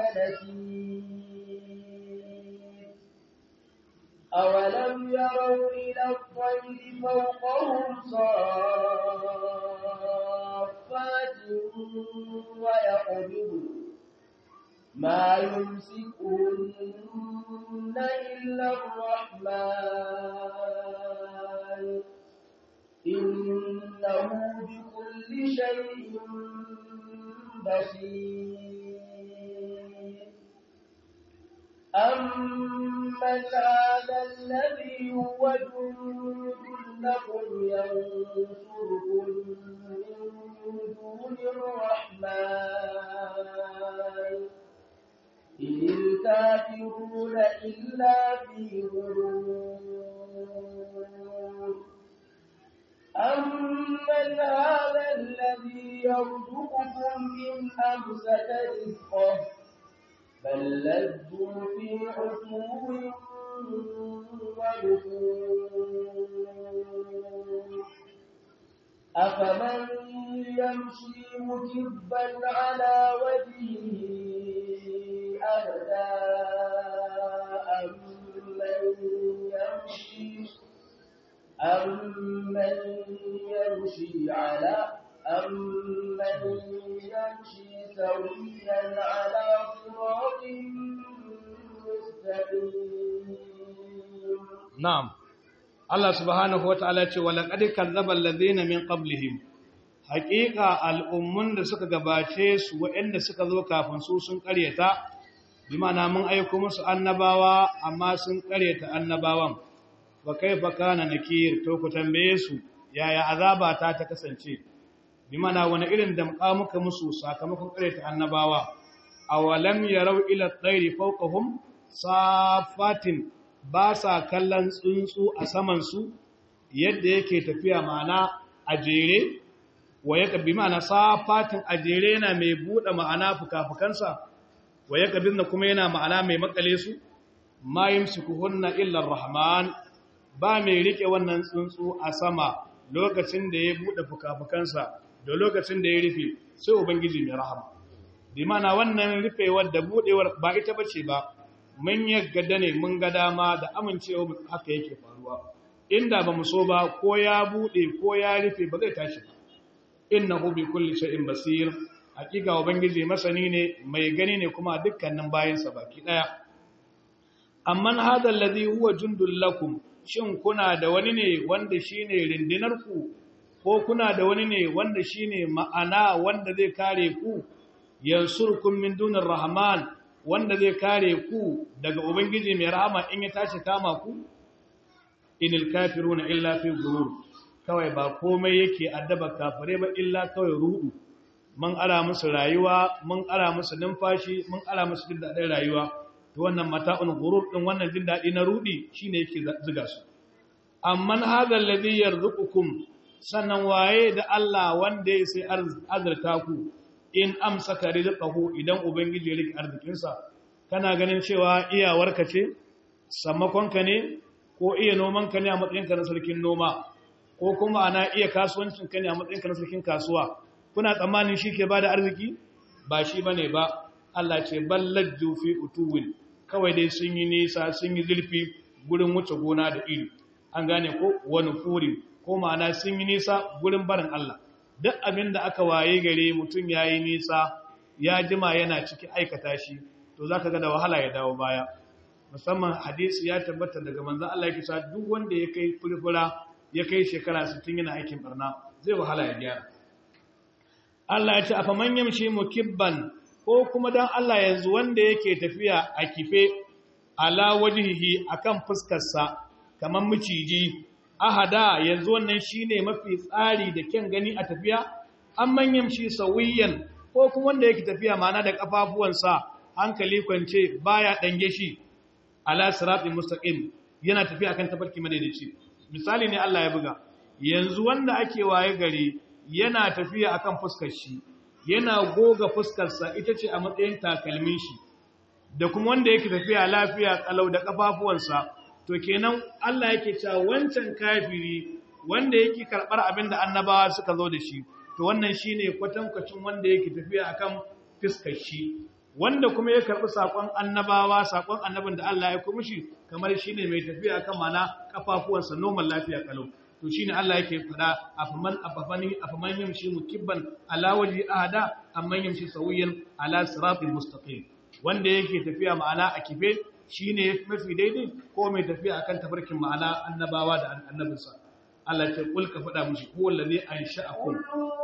نكير أولم يروا إلى الطير فوقهم صافات ويقبض ما يمسكهن إلا الرحمن إنه بكل شيء بصير أمن هذا الذي هو جند لكم ينصركم من دون الرحمن إن الكافرون إلا في غرور أمن هذا الذي يرزقكم إن أمسك رزقه بل لجوا في عتو ونفور أفمن يمشي مكبا على وجهه أهدى أمن يمشي أمن يمشي على أمن يمشي سويا على صراط مستقيم na'am Allah subhanahu wata'ala ce wala qad kadzdzaba alladhina min qablihim haqiqa al'ummun da suka gabace su waɗanda suka zo kafin su sun ƙaryata bi ma'ana mun aiko musu annabawa amma sun ƙaryata annabawan wa kaifa kana nakir to ku tambaye su yaya azaba ta ta kasance bi ma'ana wani irin damƙa muka musu sakamakon ƙaryata annabawa awalam yarau ila at-tayri fawqahum safatin ba sa kallon tsuntsu a samansu yadda yake tafiya ma'ana a jere wa ya kabi ma'ana safatin a jere yana mai buɗe ma'ana fuka-fukansa wa ya kabi na kuma yana ma'ana mai makale su ma yin sukuhunna illar rahman ba mai riƙe wannan tsuntsu a sama lokacin da ya buɗe fuka-fukansa da lokacin da ya rufe sai ubangiji mai rahama bi mana wannan rufewar da buɗewar ba ita bace ba mun yaggada ne mun ga dama da amincewa haka yake faruwa inda ba mu so ba ko ya buɗe ko ya rufe ba zai tashi ba innahu bi kulli shay'in basir hakika ubangiji masani ne mai gani ne kuma dukkanin bayansa baki daya amman hadha alladhi huwa jundul lakum shin kuna da wani ne wanda shine rindinar ku ko kuna da wani ne wanda shine ma'ana wanda zai kare ku yansurkum min dunir rahman wanda zai kare ku daga ubangiji mai rahama in ya tashi kama ku inil kafiruna illa fi ghurur kawai ba komai yake addaba kafire ba illa kawai rudu mun ara musu rayuwa mun ara musu numfashi mun ara musu jin dadin rayuwa to wannan mata'un ghurur din wannan jin dadi na rudi shine yake zuga su amman hadha alladhi yarzuqukum sannan waye da Allah wanda ya sai azurta ku in amsaka rizqahu idan ubangiji ya rike arzikinsa kana ganin cewa iyawarka ce sammakonka ne ko iya nomanka ne a matsayinka na sarkin noma ko kuma ana iya kasuwancinka ne a matsayinka na sarkin kasuwa kuna tsammanin shi ke bada arziki ba shi bane ba Allah ce ballajju fi utuwin kawai dai sun yi nisa sun yi zurfi gurin wuce gona da iri an gane ko wani furi ko ma'ana sun yi nisa gurin barin Allah duk abin da aka waye gare mutum ya yi nisa ya jima yana ciki aikata shi to za ka ga da wahala ya dawo baya musamman hadisi ya tabbata daga manzan Allah ya kisa duk wanda ya kai furfura ya kai shekara 60 yana aikin barna zai wahala ya gyara Allah ya ce afa man yamshi mukibban ko kuma dan Allah yanzu wanda yake tafiya a kife ala wajhihi akan fuskarsa kaman miciji ahada yanzu wannan shine mafi tsari da kyan gani a tafiya an manyan shi sawiyan ko kuma wanda yake tafiya mana da kafafuwansa hankali kwance baya dange shi ala siratin mustaqim yana tafiya akan tafarki madaidaici misali ne Allah ya buga yanzu wanda ake waye gari yana tafiya akan fuskar shi yana goga fuskarsa ita ce a matsayin takalmin shi da kuma wanda yake tafiya lafiya kalau da kafafuwansa to kenan Allah yake cewa wancan kafiri wanda yake karbar abin da annabawa suka zo da shi to wannan shine kwatankwacin wanda yake tafiya akan fiskar shi wanda kuma ya karbi sakon annabawa sakon annabin da Allah ya kuma shi kamar shine mai tafiya akan mana kafafuwansa normal lafiya kalau to shine Allah yake fada afaman afafani afaman yamshi mukibban ala waji ahada amman yamshi sawiyan ala siratil mustaqim wanda yake tafiya ma'ana a kife shi ne mafi daidai ko mai tafiya akan tafarkin ma'ana annabawa da annabinsa Allah ce kul ka faɗa mushi ko wallazi an sha'akum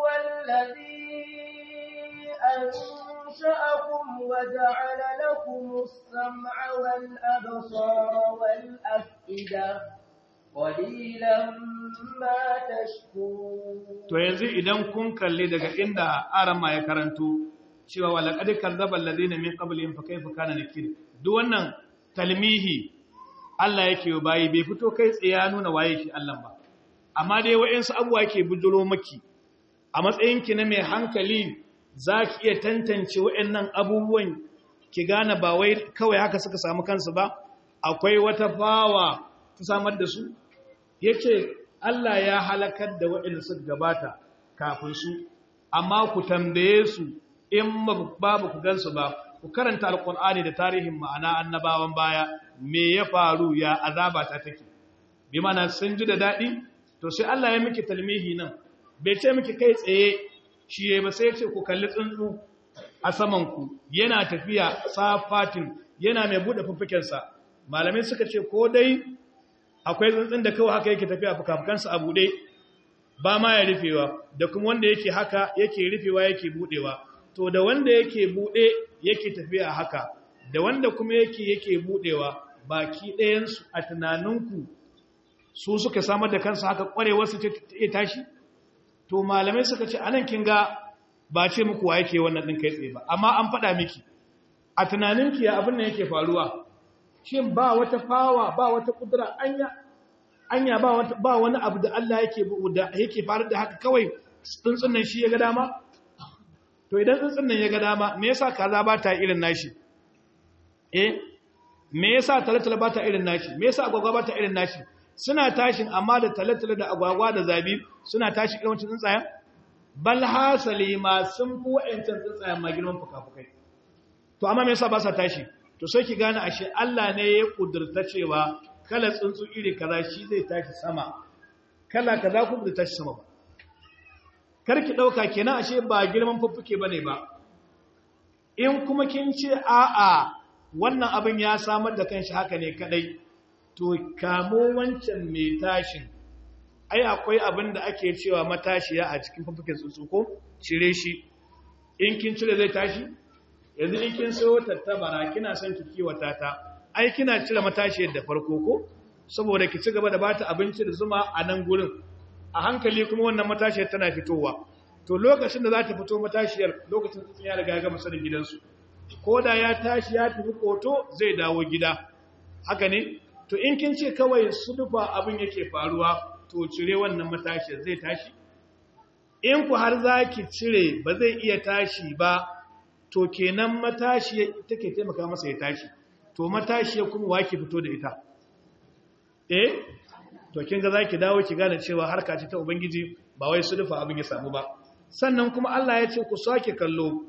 أنشأكم وجعل لكم السمع والأبصار والأفئدة قليلا ما تشكرون to yanzu idan kun kalle daga inda arama ya karanto cewa walaqad kadzdzaba alladhina min qablihim fa kayfa kana nakir duk wannan talmihi Allah yake bayi bai fito kai tsaye ya nuna waye shi Allah ba amma dai wayansu abuwa yake bujuro maki a matsayin ki na mai hankali zaki iya tantance wayannan abubuwan ki gane ba wai kawai haka suka samu kansu ba akwai wata fawa ta samar da su yace Allah ya halakar da waɗanda suka gabata kafin su amma ku tambaye su in babu ku gansu ba ku karanta alkur'ani da tarihin ma'ana annabawan baya me ya faru ya azaba ta take bi mana sun ji da daɗi to sai Allah ya miki talmihi nan bai ce miki kai tsaye shi ya ba sai ya ce ku kalli tsuntsu a saman ku yana tafiya safatin yana mai buɗe fuffukensa malamai suka ce ko dai akwai tsuntsun da kawai haka yake tafiya fukafukansa a buɗe ba ma ya rufewa da kuma wanda yake haka yake rufewa yake buɗewa to da wanda yake bude yake tafiya haka da wanda kuma yake yake budewa baki ɗayansu a tunaninku su suka samar da kansu haka kwarewar su ta tashi to malamai suka ce anan kin ga ba ce muku wa yake wannan din kai tsaye ba amma an faɗa miki a tunaninki ya abin nan yake faruwa shin ba wata fawa ba wata kudura anya anya ba wata ba wani abu da Allah yake da yake faru da haka kawai tsuntsun nan shi ya ga dama to idan tsuntsun nan ya ga dama me yasa kaza ba ta irin nashi eh me yasa talatala ba ta irin nashi me yasa agwagwa ba ta irin nashi suna tashin amma da talatala da agwagwa da zabi suna tashi irin wancan tsuntsayen bal hasali ma sun fi wa'ancan tsuntsayen ma girman fuka-fukai to amma me yasa ba sa tashi to sai ki gane ashe Allah ne ya kudurta cewa kala tsuntsu iri kaza shi zai tashi sama kala kaza kuma zai tashi sama ba karki dauka kenan ashe ba girman fuffuke bane ba in kuma kin ce a'a wannan abin ya samar da kanshi haka ne kadai to kamo wancan mai tashin ai akwai abin da ake cewa matashiya a cikin fuffuken tsuntsu ko cire shi in kin cire zai tashi yanzu in kin sayo tattabara kina son ki kiwata ta ai kina cire matashiyar da farko ko saboda ki ci gaba da bata abinci da zuma a nan gurin a hankali kuma wannan matashiyar tana fitowa to lokacin da za ta fito matashiyar lokacin tsuntsun ya riga ya gama sanin gidansu ko da ya tashi ya tafi koto zai dawo gida haka ne to in kin ce kawai sudufa abin yake faruwa to cire wannan matashiyar zai tashi in ku har za ki cire ba zai iya tashi ba to kenan matashiya take taimaka masa ya tashi to matashiya kuma wake fito da ita eh to kin ga zaki dawo ki gane cewa harka ce ta ubangiji ba wai su dufa abin ya samu ba sannan kuma Allah ya ce ku sake kallo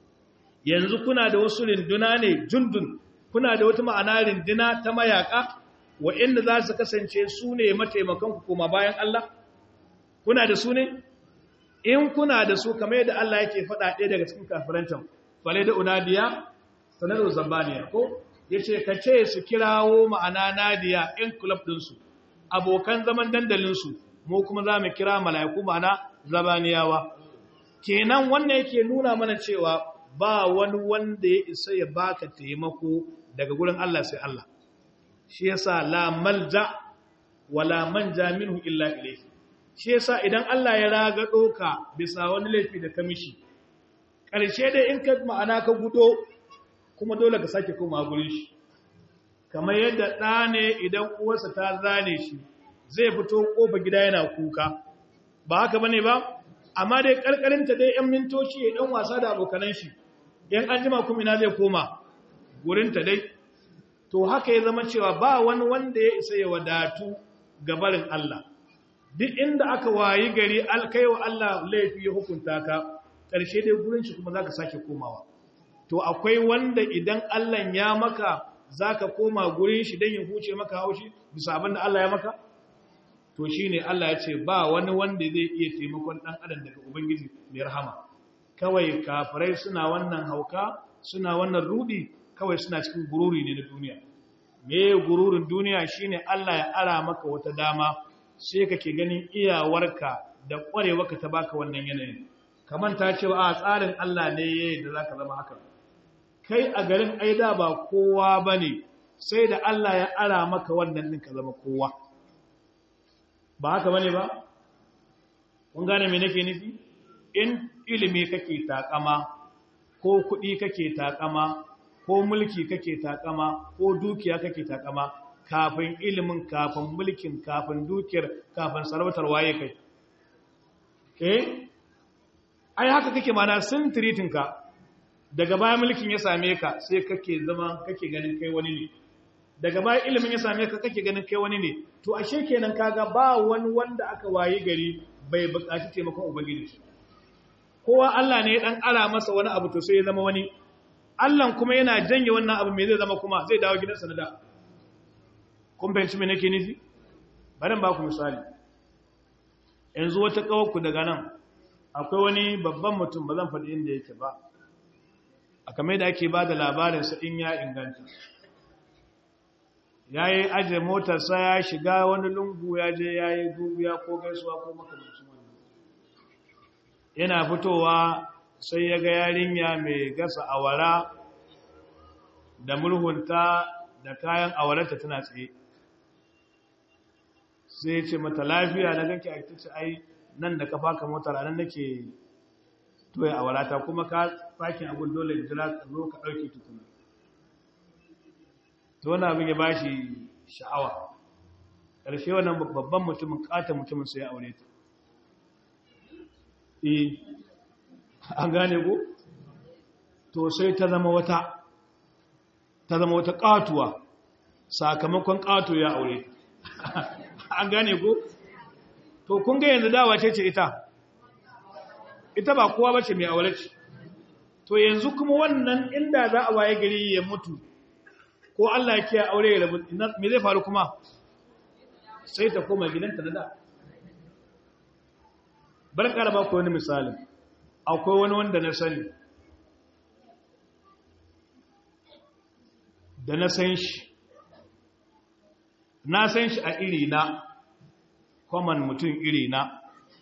yanzu kuna da wasu rinduna ne jundun kuna da wata ma'ana rinduna ta mayaka wa'inda za su kasance su ne mataimakan ku kuma bayan Allah kuna da su ne in kuna da su kamar yadda Allah yake faɗa ɗaya daga cikin kafirantan fale da unadiya sanar zabaniya ko ya ce ka ce su kirawo ma'ana nadiya in kulab ɗinsu abokan zaman dandalinsu mu kuma za mu kira mala'iku ma'ana zabaniyawa kenan wannan yake nuna mana cewa ba wani wanda ya isa ya baka taimako daga gurin Allah sai Allah shi yasa la malja wala manja minhu illa ilayhi shi yasa idan Allah ya raga doka bisa wani laifi da kamishi ƙarshe dai in ka ma'ana ka gudo kuma dole ka sake koma gurin shi kamar yadda ɗa ne idan uwarsa ta zane shi zai fito ƙofa gida yana kuka ba haka bane ba amma dai ƙarƙarinta dai ‘yan mintoci ya ɗan wasa da abokanan shi ‘yan an jima kuma ina zai koma gurinta dai to haka ya zama cewa ba wani wanda ya isa ya wadatu gabarin Allah duk inda aka wayi gari alkaiwa Allah laifi ya hukunta ka ƙarshe dai gurin shi kuma za ka sake komawa to akwai wanda idan Allah ya maka za ka koma gurin shi don ya huce maka haushi bisa abin da Allah ya maka to shi ne Allah ya ce ba wani wanda zai iya taimakon ɗan adam daga Ubangiji mai rahama kawai kafirai suna wannan hauka suna wannan rudi kawai suna cikin gururi ne na duniya me gururin duniya shine Allah ya ara maka wata dama sai kake ganin iyawarka da ƙwarewarka ta baka wannan yanayin kamar ta ce a tsarin Allah ne yayin da zaka zama haka kai a garin aida ba kowa bane sai da Allah ya ara maka wannan din ka zama kowa ba haka bane ba kun gane me nake nufi in ilimi kake takama ko kuɗi kake takama ko mulki kake takama ko dukiya kake takama kafin ilimin kafin mulkin kafin dukiyar kafin sarautar waye kai eh ai haka kake mana sun ka daga baya mulkin ya same ka sai kake zama kake ganin kai wani ne daga baya ilimin ya same ka kake ganin kai wani ne to ashe kenan kaga ba wani wanda aka wayi gari bai buƙaci taimakon ubangiji shi kowa Allah ne dan ara masa wani abu to sai ya zama wani Allah kuma yana janye wannan abu me zai zama kuma zai dawo gidansa na da kun fahimci me nake nufi bari ba ku misali yanzu wata kawarku daga nan akwai wani babban mutum ba zan faɗi inda yake ba a kamar da ake ba da labarinsa in ya inganta ya yi ajiye motarsa ya shiga wani lungu ya je ya yi dubiya ko gaisuwa ko makamancin wannan yana fitowa sai ya ga yarinya mai gasa awara da murhunta da kayan awararta tana tsaye sai ce mata lafiya na ganke a ita ce ai nan da ka faka motar anan nake toya awarata kuma ka fakin abun dole da jira ka zo ka ɗauke tukuna to wani abin ya bashi sha'awa ƙarshe wannan babban mutumin ƙata mutumin sai ya aure ta eh an gane ko to sai ta zama wata ta zama wata ƙatuwa sakamakon ƙato ya aure an gane ko to kun ga yanzu dawa ce ce ita ita ba kowa bace mai aure ce to yanzu kuma wannan inda za a waye gari ya mutu ko Allah ya kiyaye aure ya rabu me zai faru kuma sai ta koma gidanta da da bar karaba ko wani misali akwai wani wanda na sani da na san shi na san shi a iri na kwaman mutum iri na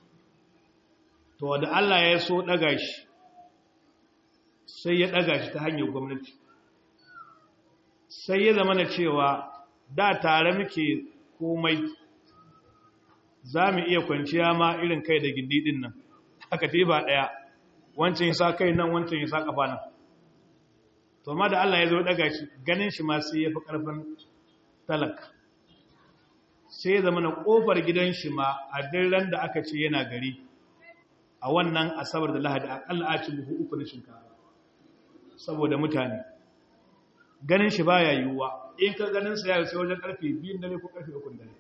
to da Allah ya so daga shi sai ya daga shi ta hanyar gwamnati sai ya zama na cewa da tare muke komai za mu iya kwanciya ma irin kai da gindidin nan haka ba ɗaya wancan ya sa kai nan wancan ya sa ƙafa nan to ma da Allah ya zo daga shi ganin shi ma sai ya fi ƙarfin talaka sai ya zama na ƙofar gidan shi ma a dirran da aka ce yana gari a wannan asabar da lahadi aƙalla a ci buhu uku na shinkafa saboda mutane ganin shi baya yiwuwa in ka ganin sa ya sai wajen karfe biyun dare ko karfe ukun dare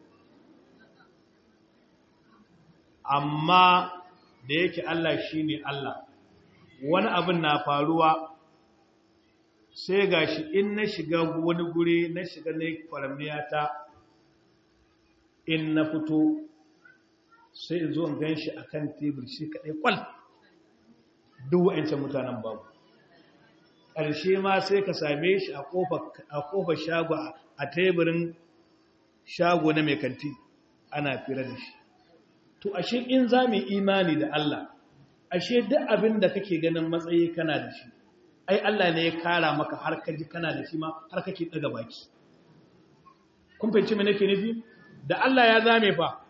amma da yake Allah shine Allah wani abin na faruwa sai gashi in na shiga wani guri na shiga na faramniya ta in na fito sai in zo in gan shi a kan tebur shi kaɗai kwal duk wa'ancan mutanen babu ƙarshe ma sai ka same shi a ƙofar shago a teburin shago na mai kanti ana fira da shi to ashe in za mu imani da Allah ashe duk abin da kake ganin matsayi kana da shi ai Allah ne ya kara maka har ka ji kana da shi ma har kake daga baki kun fahimci me nake nufi da Allah ya zame fa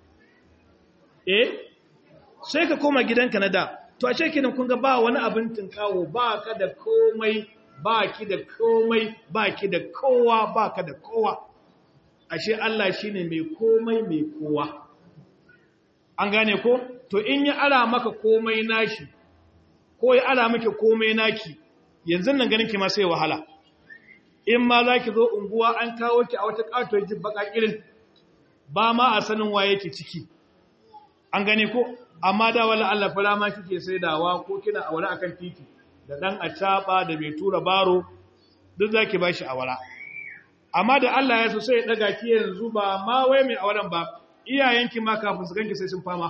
eh sai ka koma gidanka na da to ashe kenan kun ga ba wani abin tinkawo ba ka da komai ba ki da komai ba ki da kowa ba ka da kowa ashe Allah shine mai komai mai kowa an gane ko to in ya ara maka komai nashi ko ya ara miki komai naki yanzu nan ganin ki ma sai wahala in ma za ki zo unguwa an kawo ki a wata katuwar jibba irin ba ma a sanin waye ki ciki an gane ko amma da wala Allah fara ma kike saidawa ko kina aure akan titi da dan acaba da mai tura baro duk zaki bashi awara amma da Allah ya so sai ya daga ki yanzu ba ma wai mai auren ba iyayenki ma kafin su ganki sai sun fama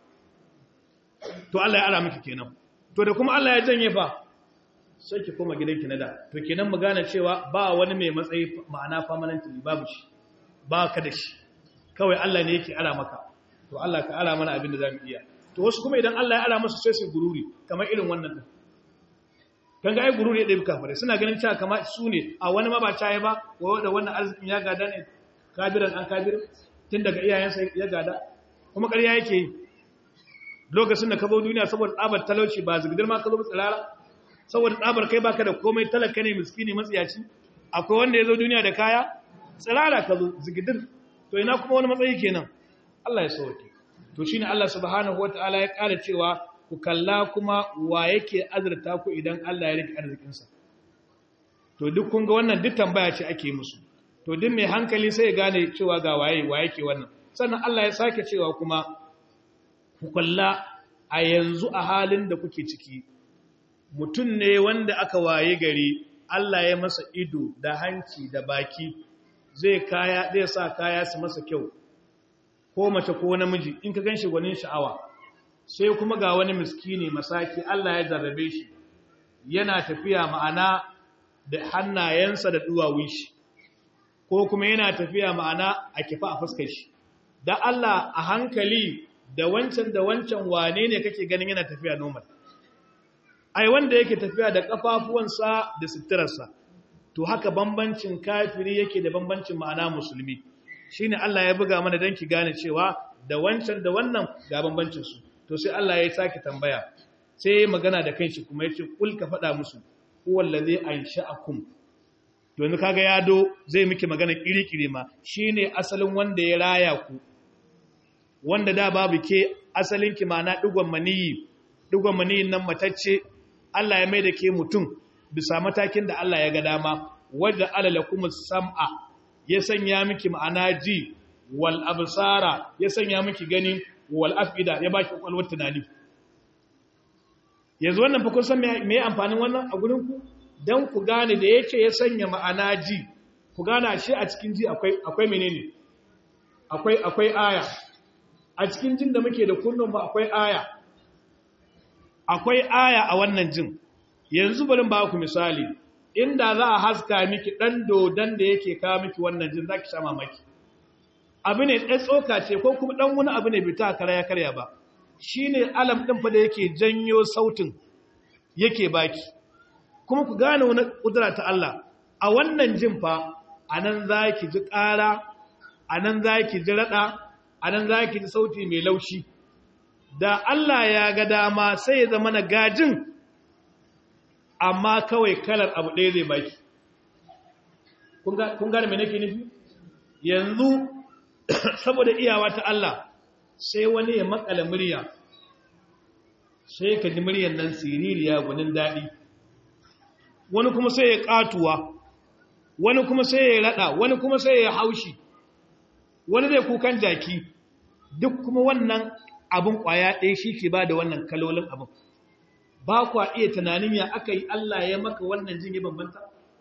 to Allah ya ara miki kenan to da kuma Allah ya janye fa sai ki koma gidanki na da to kenan mu gane cewa ba wani mai matsayi ma'ana permanently babu shi ba ka da shi kawai Allah ne yake ara maka to Allah ka ara mana abin da zamu iya to wasu kuma idan Allah ya ara musu sai su gururi kamar irin wannan din kan ga ai gururi ya dabi kafare suna ganin cewa kamar su ne a wani ma ba caye ba ko da wannan arzikin ya gada ne kabiran an kabir tun daga iyayensa ya gada kuma ƙarya yake yi lokacin da ka zo duniya saboda tsabar talauci ba zigidar ma ka zo tsirara saboda tsabar kai baka da komai talaka ne miskini matsiyaci akwai wanda ya zo duniya da kaya tsirara ka zo zigidir to ina kuma wani matsayi kenan Allah ya sauke to shine Allah subhanahu wataala ya ƙara cewa ku kalla kuma wa yake azurta ku idan Allah ya rike arzikinsa to duk kun ga wannan duk tambaya ce ake musu to duk mai hankali sai ya gane cewa ga waye wa yake wannan sannan Allah ya sake cewa kuma ku kalla a yanzu a halin da kuke ciki mutum ne wanda aka waye gari Allah ya masa ido da hanci da baki zai kaya zai sa kaya su masa kyau ko mace ko namiji in ka ganshi gwanin sha'awa sai kuma ga wani miskini masaki Allah ya jarrabe shi yana tafiya ma'ana da hannayensa da duwawun shi ko kuma yana tafiya ma'ana a kifa a fuskar shi da Allah a hankali da wancan da wancan wane ne kake ganin yana tafiya normal ai wanda yake tafiya da kafafuwansa da suturarsa to haka bambancin kafiri yake da bambancin ma'ana musulmi shine Allah ya buga mana dan ki gane cewa da wancan da wannan ga bambancin su to sai Allah ya sake tambaya sai magana da kanshi kuma yace kul ka faɗa musu huwal ladhi ansha'akum yanzu kaga ya do zai miki magana kirikiri ma shine asalin wanda ya raya ku wanda da babu ke asalin ki mana digon maniyi digon maniyin nan matacce Allah ya mai da ke mutum bisa matakin da Allah ya ga dama wadda alalakum sam'a ya sanya miki ma'ana ji wal absara ya sanya miki gani wal afida ya baki kwalwar tunani yanzu wannan fa kun san me amfanin wannan a gurin ku dan ku gane da yake ya sanya ma'ana ji ku gane shi a cikin ji akwai akwai menene akwai akwai aya a cikin jin da muke da kunnun ba akwai aya akwai aya a wannan jin yanzu bari ba ku misali inda za a haska miki dan dodon da yake kawo miki wannan jin zaki sha mamaki abu ne ɗan tsoka ce ko kuma ɗan wani abu ne bai ta karya karya ba shi ne alam ɗin fa da yake janyo sautin yake baki kuma ku gane wani ƙudura ta Allah a wannan jin fa a nan za ki ji ƙara a nan za ki ji raɗa a nan za ki ji sauti mai laushi da Allah ya ga dama sai ya zama na gajin amma kawai kalar abu ɗaya zai baki kun gane mai nake nufi yanzu saboda iyawa ta Allah sai wani ya makala murya sai ka ji muryan nan siririya gunin daɗi wani kuma sai ya ƙatuwa wani kuma sai ya raɗa wani kuma sai ya haushi wani zai kukan jaki duk kuma wannan abin ƙwaya ɗaya shi ke ba da wannan kalolin abin ba kwa iya tunanin ya aka yi Allah ya maka wannan jin ya bambanta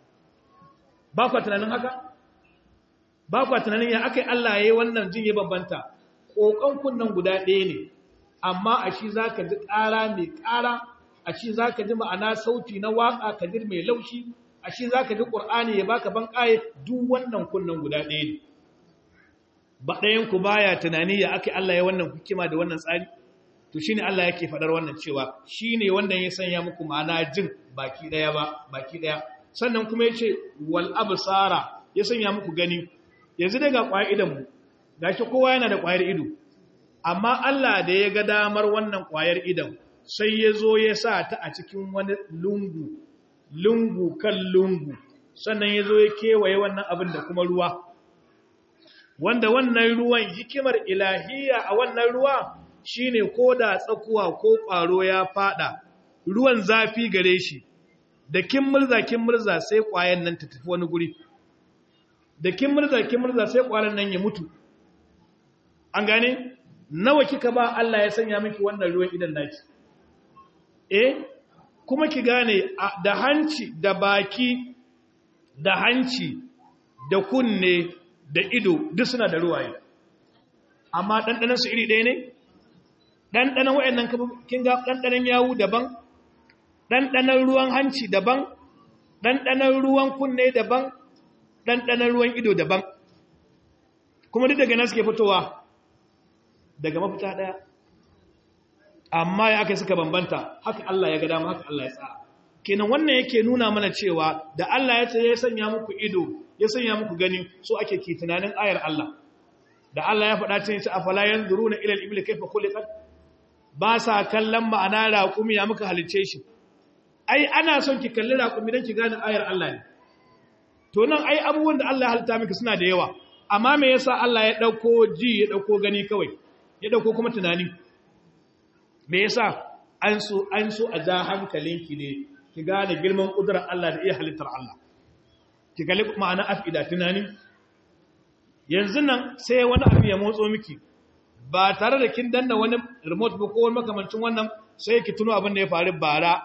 ba kwa tunanin haka ba kwa tunanin ya aka yi Allah ya yi wannan jin ya bambanta ƙoƙon kunnan guda ɗaya ne amma a shi za ka ji ƙara mai ƙara a shi za ka ji ma'ana sauti na waƙa ka ji mai laushi a shi za ka ji ƙur'ani ya baka ban ƙaye duk wannan kunnan guda ɗaya ne ba ɗayanku baya tunani ya aka yi Allah ya wannan hikima da wannan tsari to shine Allah yake faɗar wannan cewa shine wanda ya sanya muku ma'ana jin baki ɗaya ba baki ɗaya sannan kuma yace wal absara ya sanya muku gani yanzu daga ƙwayar idanmu ga shi kowa yana da ƙwayar ido amma Allah da ya ga damar wannan ƙwayar idan sai ya zo ya sa ta a cikin wani lungu lungu kan lungu sannan ya zo ya kewaye wannan abin da kuma ruwa wanda wannan ruwan hikimar ilahiya a wannan ruwa shine ko da tsakuwa ko ƙwaro ya fada ruwan zafi gare shi da kin murza kin murza sai ƙwayan nan ta tafi wani guri da kin murza kin murza sai ƙwaron nan ya mutu an gane nawa kika ba Allah ya sanya miki wannan ruwan idan naki eh kuma ki gane da hanci da baki da hanci da kunne da ido duk suna da ruwaye amma ɗanɗanan su iri ɗaya ne ɗanɗanan waɗannan kin ga ɗanɗanan yawu daban ɗanɗanan ruwan hanci daban ɗanɗanan ruwan kunne daban ɗanɗanan ruwan ido daban kuma duk daga nan suke fitowa daga mafita ɗaya amma ya aka suka bambanta haka Allah ya ga dama haka Allah ya tsara kenan wannan yake nuna mana cewa da Allah ya ce ya sanya muku ido ya sanya muku gani so ake ki tunanin ayar Allah da Allah ya faɗa cewa afala yanzuruna ila al-ibli kayfa khuliqat ba sa kallon ma'ana raƙumi ya muka halice shi ai ana son ki kalli raƙumi don ki gane ayar Allah ne to nan ai abubuwan da Allah ya halitta miki suna da yawa amma me yasa Allah ya dauko ji ya dauko gani kawai ya dauko kuma tunani me yasa an so an so a ja hankalinki ne ki gane girman kudurar Allah da iya halittar Allah ki kalli ma'ana afida tunani yanzu nan sai wani abu ya motso miki ba tare da kin danna wani remote ba ko wani makamancin wannan sai ki tuno abin da ya faru bara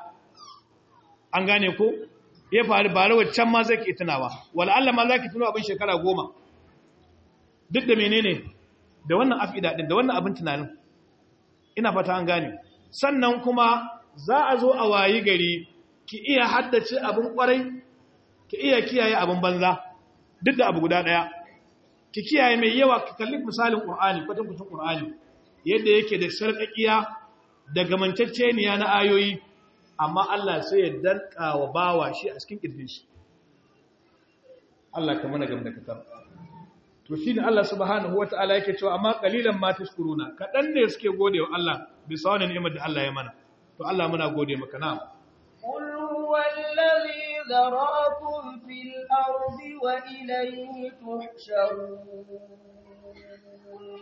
an gane ko ya faru bara waccan ma zai ki tunawa wala Allah ma zaki tuno abin shekara goma duk da menene da wannan afida din da wannan abin tunanin ina fata an gane sannan kuma za a zo a wayi gari ki iya haddace abin kwarai ki iya kiyaye abin banza duk da abu guda daya ki kiyaye mai yawa ki kalli misalin Qur'ani kwatan kwatan Qur'ani yadda yake da sarƙaƙiya da gamantacceniya na ayoyi amma Allah sai ya danka wa bawa shi a cikin kirjin shi Allah ka mana gam da katar to shine Allah subhanahu wataala yake cewa amma qalilan ma tashkuruna kadan ne suke gode wa Allah bisa wannan ni'imar da Allah ya mana to Allah muna gode maka na قل هو الذي ذرأكم في الأرض وإليه تحشرون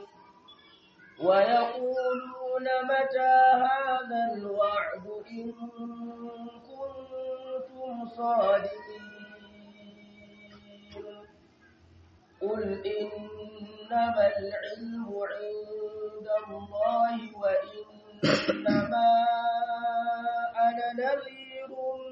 ويقولون متى هذا الوعد إن كنتم صادقين قل إنما العلم عند الله وإنما أنا نذير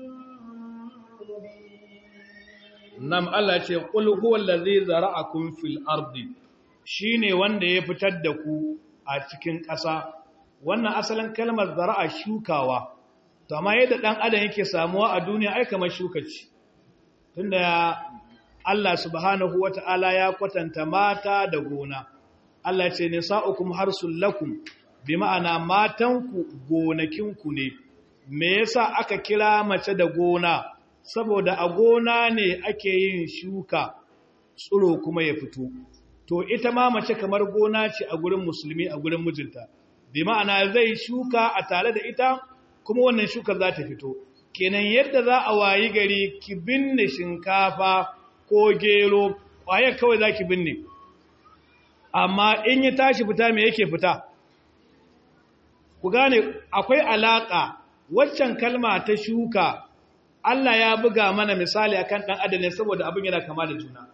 مبين Nam Allah ce, Ƙul huwa allazi zara'akum fil ardi shine wanda ya fitar da ku a cikin ƙasa. Wannan asalin kalmar zara'a shukawa, to amma yadda ɗan adam yake samuwa a duniya ai kamar shuka ce. Tunda Allah subhanahu wata'ala ya kwatanta mata da gona. Allah ce nisa'ukum harsul lakum bi ma'ana matanku gonakinku ne. Me yasa aka kira mace da gona? saboda a gona ne ake yin shuka tsiro kuma ya fito to ita ma mace kamar gona ce a gurin musulmi a gurin mijinta bi ma'ana zai shuka a tare da ita kuma wannan shuka za ta fito kenan yadda za a wayi gari ki binne shinkafa ko gero ƙwayar kawai za ki binne amma in yi tashi fita me yake fita ku gane akwai alaƙa waccan kalma ta shuka Allah ya buga mana misali akan ɗan adam ne saboda abin yana kama da juna.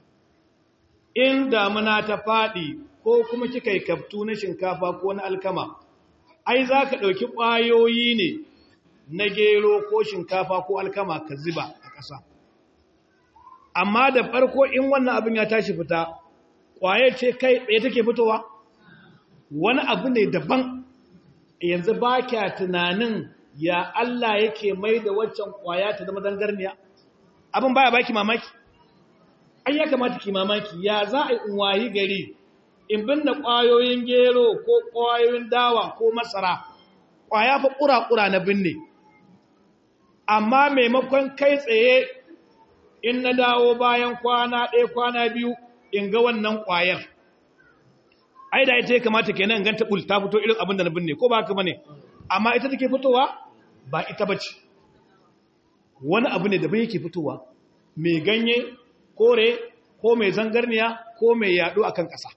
In damuna ta faɗi ko kuma kika yi kaftu na shinkafa ko na alkama, ai za ka ɗauki ƙwayoyi ne na gero ko shinkafa ko alkama ka ziba a ƙasa. Amma da farko in wannan abin ya tashi fita, ƙwaye ce kai ɗaya take fitowa? Wani abu ne daban, yanzu ba kya tunanin ya Allah yake mai da waccan kwaya ta zama zangarniya abin baya baki mamaki ai ya kamata ki mamaki ya za a yi wayi gari in binne kwayoyin gero ko kwayoyin dawa ko masara kwaya fa kura-kura na binne amma maimakon kai tsaye in na dawo bayan kwana ɗaya kwana biyu in ga wannan kwayar ai da ita ya kamata kenan ganta bul ta fito irin abin da na binne ko ba haka bane amma ita take fitowa ba ita bace wani abu ne da bai yake fitowa mai ganye kore ko mai zangarniya ko mai yado akan ƙasa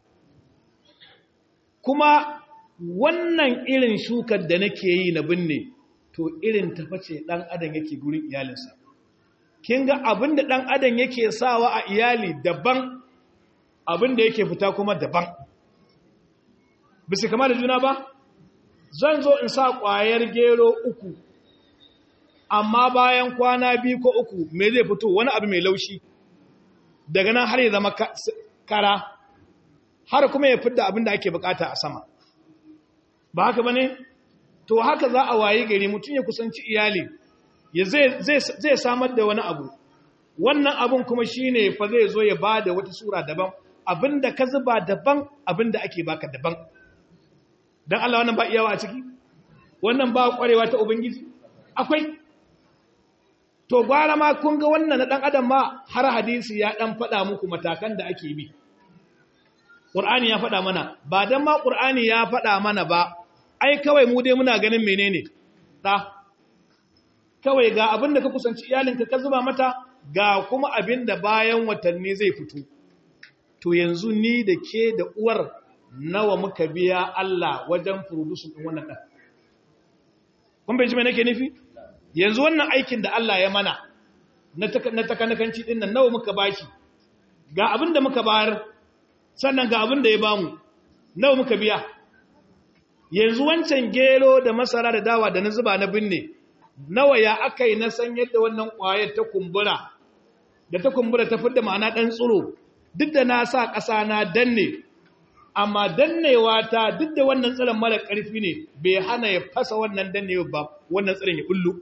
kuma wannan irin shukar da nake yi na binne to irin taface dan adam yake gurin iyalinsa kin ga abin da dan adam yake sawa a iyali daban abin da yake fita kuma daban bisa kama da juna ba zan zo in sa ƙwayar gero uku amma bayan kwana biyu ko uku me zai fito wani abu mai laushi daga nan har ya zama kara har kuma ya fidda abin da ake bukata a sama ba haka bane to haka za a wayi gari mutum ya kusanci iyali ya zai samar da wani abu wannan abun kuma shine fa zai zo ya bada wata sura daban abinda ka zuba daban abinda ake baka daban dan Allah wannan ba iyawa a ciki wannan ba kwarewa ta ubangiji akwai to gwara ma kun ga wannan na dan adam ma har hadisi ya dan faɗa muku matakan da ake bi Qur'ani ya faɗa mana ba dan ma Qur'ani ya faɗa mana ba ai kawai mu dai muna ganin menene da kawai ga abinda ka kusanci iyalinka ka zuba mata ga kuma abinda bayan watanni zai fito to yanzu ni da ke da uwar nawa muka biya Allah wajen furudusun ɗin wannan ɗan. Kun bai ji mai nake nufi? Yanzu wannan aikin da Allah ya mana na takanakanci ɗin nan nawa muka bashi, ga abin da muka bayar, sannan ga abin da ya bamu, nawa muka biya. Yanzu wancan gero da masara da dawa da na zuba na binne, nawa ya aka yi na san yadda wannan ƙwayar ta kumbura, da ta kumbura ta fidda ma'ana ɗan tsiro, duk da na sa ƙasa na danne, amma dannewa ta duk da wannan tsirin mara ƙarfi ne bai hana ya fasa wannan dannewa ba wannan tsirin ya bullu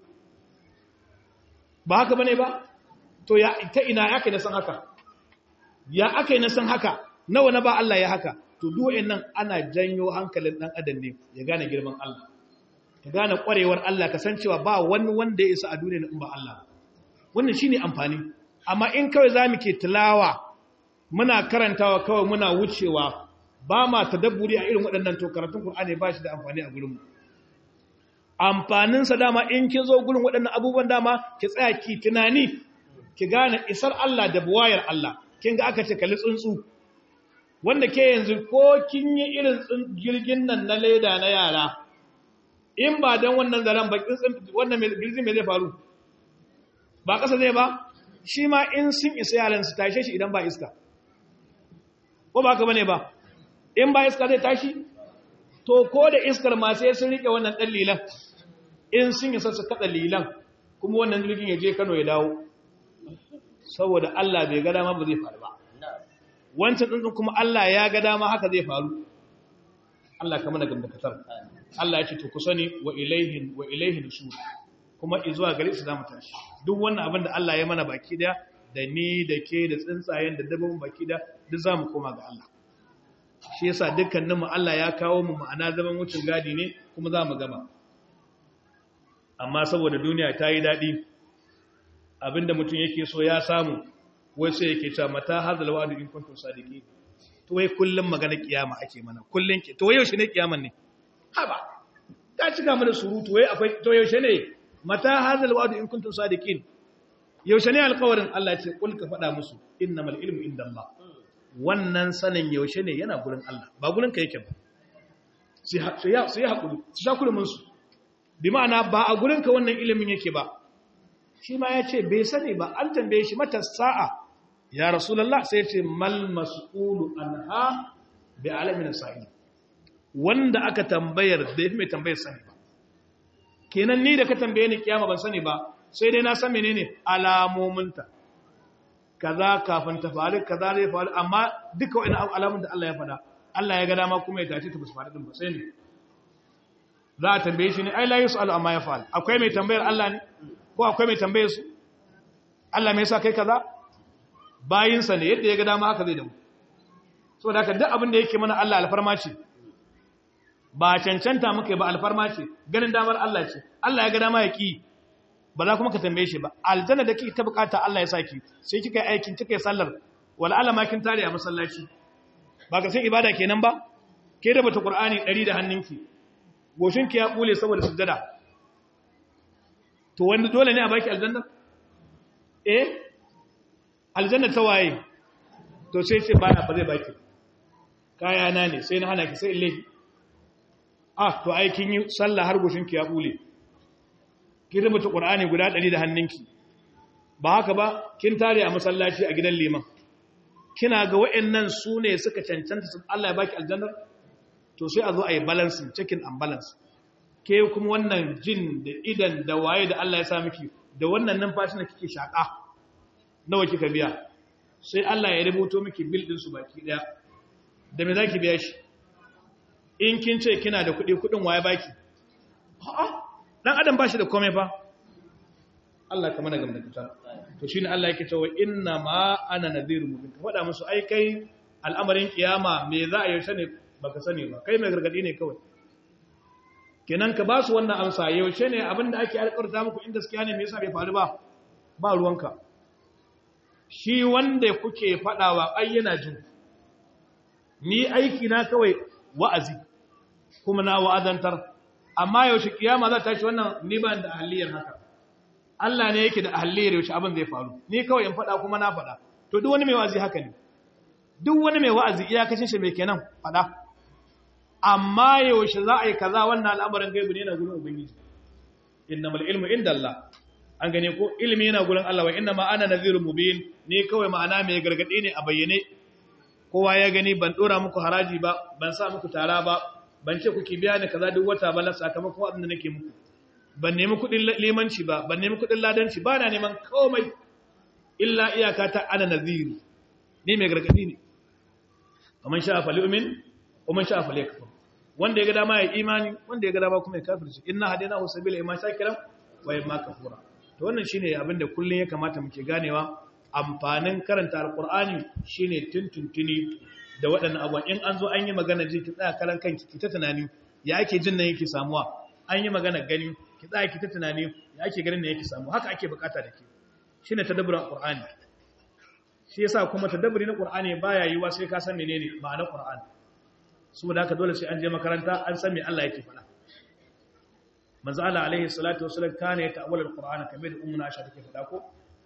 ba haka bane ba to ya ta ina ya kai na san haka ya aka yi na san haka nawa na ba Allah ya haka to duwayen nan ana janyo hankalin ɗan adam ne ya gane girman Allah ka gane ƙwarewar Allah ka san cewa ba wani wanda ya isa a duniya in ba Allah wannan shine amfani amma in kawai za mu ke tilawa muna karantawa kawai muna wucewa ba ma tadabburi a irin waɗannan to karatun Qur'ani ba shi da amfani a gurinmu amfaninsa dama in kin zo gurin waɗannan abubuwan dama ki tsaya ki tunani ki gane isar Allah da buwayar Allah kin ga aka ce kalli tsuntsu wanda ke yanzu ko kin yi irin jirgin nan na leda na yara in ba don wannan zaren ba wannan girgin mai zai faru ba ƙasa zai ba shi ma in sun isa yaran su tashe shi idan ba iska ko ba ka bane ba in ba iska zai tashi to ko da iskar ma sai sun rike wannan ɗan lilan in sun isa su kaɗa lilan kuma wannan jirgin ya je kano ya dawo saboda Allah bai ga dama ba zai faru ba wancan tsuntsun kuma Allah ya ga dama haka zai faru Allah kama da gamdakatar Allah ya ce to ku sani wa ilaihin wa ilaihin nushur kuma izuwa gare su zamu tashi duk wannan abin da Allah ya mana baki da da ni da ke da tsuntsayen da dabbobin baki da duk zamu koma ga Allah shi yasa dukkanin mu Allah ya kawo mu ma'ana zaman wucin gadi ne kuma zamu gama amma saboda duniya ta yi dadi abinda mutum yake so ya samu wai sai yake cewa mata hadal wa'du in kuntum sadiqin to wai kullum magana kiyama ake mana kullun ke to wai yaushe ne kiyaman ne haba ta cika mana surutu wai akwai to yaushe ne mata hadal wa'du in kuntum sadiqin yaushe ne alƙawarin Allah ce kul ka faɗa musu innamal ilmu indallah wannan sanin yaushe ne yana gurin Allah ba gurin ka yake ba sai ya sai hakuri su sha kurumin su bi ma'ana ba a gurin ka wannan ilimin yake ba shi ma ya ce bai sani ba an tambaye shi mata sa'a ya rasulallah sai ce mal mas'ulu anha bi alamin sa'i wanda aka tambayar da yafi mai tambayar sani ba kenan ni da ka tambaye ni kiyama ban sani ba sai dai na san menene alamominta kaza kafin ta faru kaza zai faru amma duka wani alamun da Allah ya faɗa Allah ya ga dama kuma ya tace ta basu faru din ba sai ne za a tambaye shi ne ai la yusalu amma ya fa'al akwai mai tambayar Allah ne ko akwai mai tambaye su Allah mai sa kai kaza bayinsa ne yadda ya ga dama haka zai damu so da haka duk abin da yake mana Allah alfarma ce ba cancanta muka ba alfarma ce ganin damar Allah ce Allah ya ga dama ya ki ba za kuma ka tambaye shi ba aljanna da kike ta bukata Allah ya saki sai kika yi aikin kika yi sallar wala alama kin tare a masallaci ba ka san ibada kenan ba ke da bata qur'ani 100 da hannunki goshinki ya bule saboda sujjada to wanda dole ne a baki aljanna eh aljanna ta waye to sai ce bana ba zai baki kaya na ne sai na hana ki sai illahi ah to ai kin yi sallah har goshin ki ya bule kin rubuta qur'ani guda 100 da hannunki ba haka ba kin tare a masallaci a gidan liman kina ga wayannan su ne suka cancanta su Allah ya baki aljanna to sai a zo a yi balancing checking and balance ke kuma wannan jin da idan da waye da Allah ya sa miki da wannan numfashi da kike shaka nawa kika biya sai Allah ya rubuto miki bill din su baki daya da me zaki biya shi in kin ce kina da kuɗi kuɗin waye baki a'a dan adam bashi da komai fa Allah ka mana gamda kita to shine Allah yake cewa inna ma ana nadhirun mubin ka faɗa musu ai kai al'amarin kiyama me za a yi ne baka sani ba kai mai gargadi ne kawai kenan ka ba su wannan amsa yaushe ne abinda ake alƙarta muku inda gaskiya ne me yasa bai faru ba ba ruwanka shi wanda kuke faɗawa ai yana jin ni aiki na kawai wa'azi kuma na wa'azantar amma yaushe kiyama za ta shi wannan ni ba da ahliyar haka Allah ne yake da ahliyar yaushe abin zai faru ni kawai in faɗa kuma na faɗa to duk wani mai wa'azi haka ne duk wani mai wa'azi iyakacin shi mai kenan faɗa amma yaushe za a yi kaza wannan al'amarin gaibu ne na gurin ubangiji innamal ilmu inda Allah an gane ko ilimi yana gurin Allah wa inna ma ana nadhirun mubin ni kawai ma'ana mai gargadi ne a bayyane kowa ya gani ban dora muku haraji ba ban sa muku tara ba ban ce kuke biya ni kaza duk wata ba la sakamakon abin da nake muku ban nemi kudin limanci ba ban nemi kudin ladanci ba na neman komai illa iyaka ta ana nadhiru ni mai gargadi ne kaman sha fa li'min kuma sha fa yakfur wanda ya ga dama ya imani wanda ya ga dama kuma ya kafirci inna hadainahu sabila imma shakiran wa imma kafura to wannan shine abin da kullun ya kamata muke ganewa amfanin karanta alqur'ani shine tuntuntuni da waɗannan abubuwan in an zo an yi magana ji ki tsaya karan kanki ki ta tunani ya ake jin nan yake samuwa an yi magana gani ki tsaya ki ta tunani ya ake ganin nan yake samuwa haka ake bukata da ke shine tadabburin alqur'ani shi yasa kuma tadabburi na qur'ani baya yiwa sai ka san menene ma'anar qur'ani saboda haka dole sai an je makaranta an san me Allah yake faɗa manzo Allah alaihi salatu wasallam kana ya ta'awwala alqur'ana kamar da ummu Aisha take faɗa ko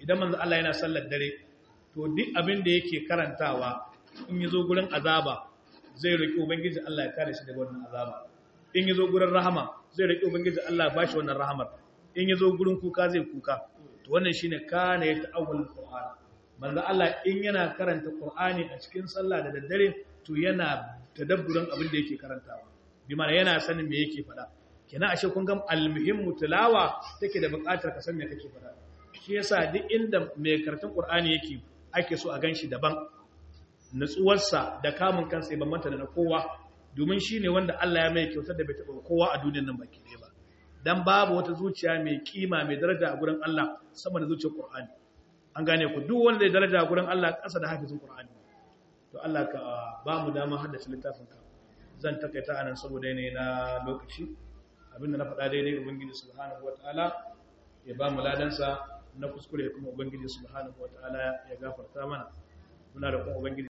idan manzo Allah yana sallar dare to duk abin da yake karantawa in yazo gurin azaba zai roki ubangiji Allah ya kare shi daga wannan azaba in yazo gurin rahama zai roki ubangiji Allah ya bashi wannan rahamar in yazo gurin kuka zai kuka to wannan shine kana ya ta'awwal qur'an manzo Allah in yana karanta qur'ani a cikin sallah da daddare to yana tadabburin abin da yake karantawa bi mana yana sanin me yake faɗa kenan ashe kun ga almuhimmu tilawa take da buƙatar ka san me kake faɗa shi yasa duk inda mai karatun qur'ani yake ake so a ganshi daban nutsuwarsa da kamun kansa ya bambanta da na kowa domin shine wanda Allah ya mai kyautar da bai taɓa kowa a duniyar nan baki ɗaya ba dan babu wata zuciya mai kima mai daraja a gurin Allah sama da zuciyar Qur'ani an gane ku duk wanda ya daraja a gurin Allah ƙasa da hafizin Qur'ani to Allah ka ba mu dama haddace littafin ka zan takaita anan saboda yanayi na lokaci abinda na faɗa daidai ubangiji subhanahu wataala ya ba mu ladansa na kuskure kuma ubangiji subhanahu wataala ya gafarta mana muna da kuma ubangiji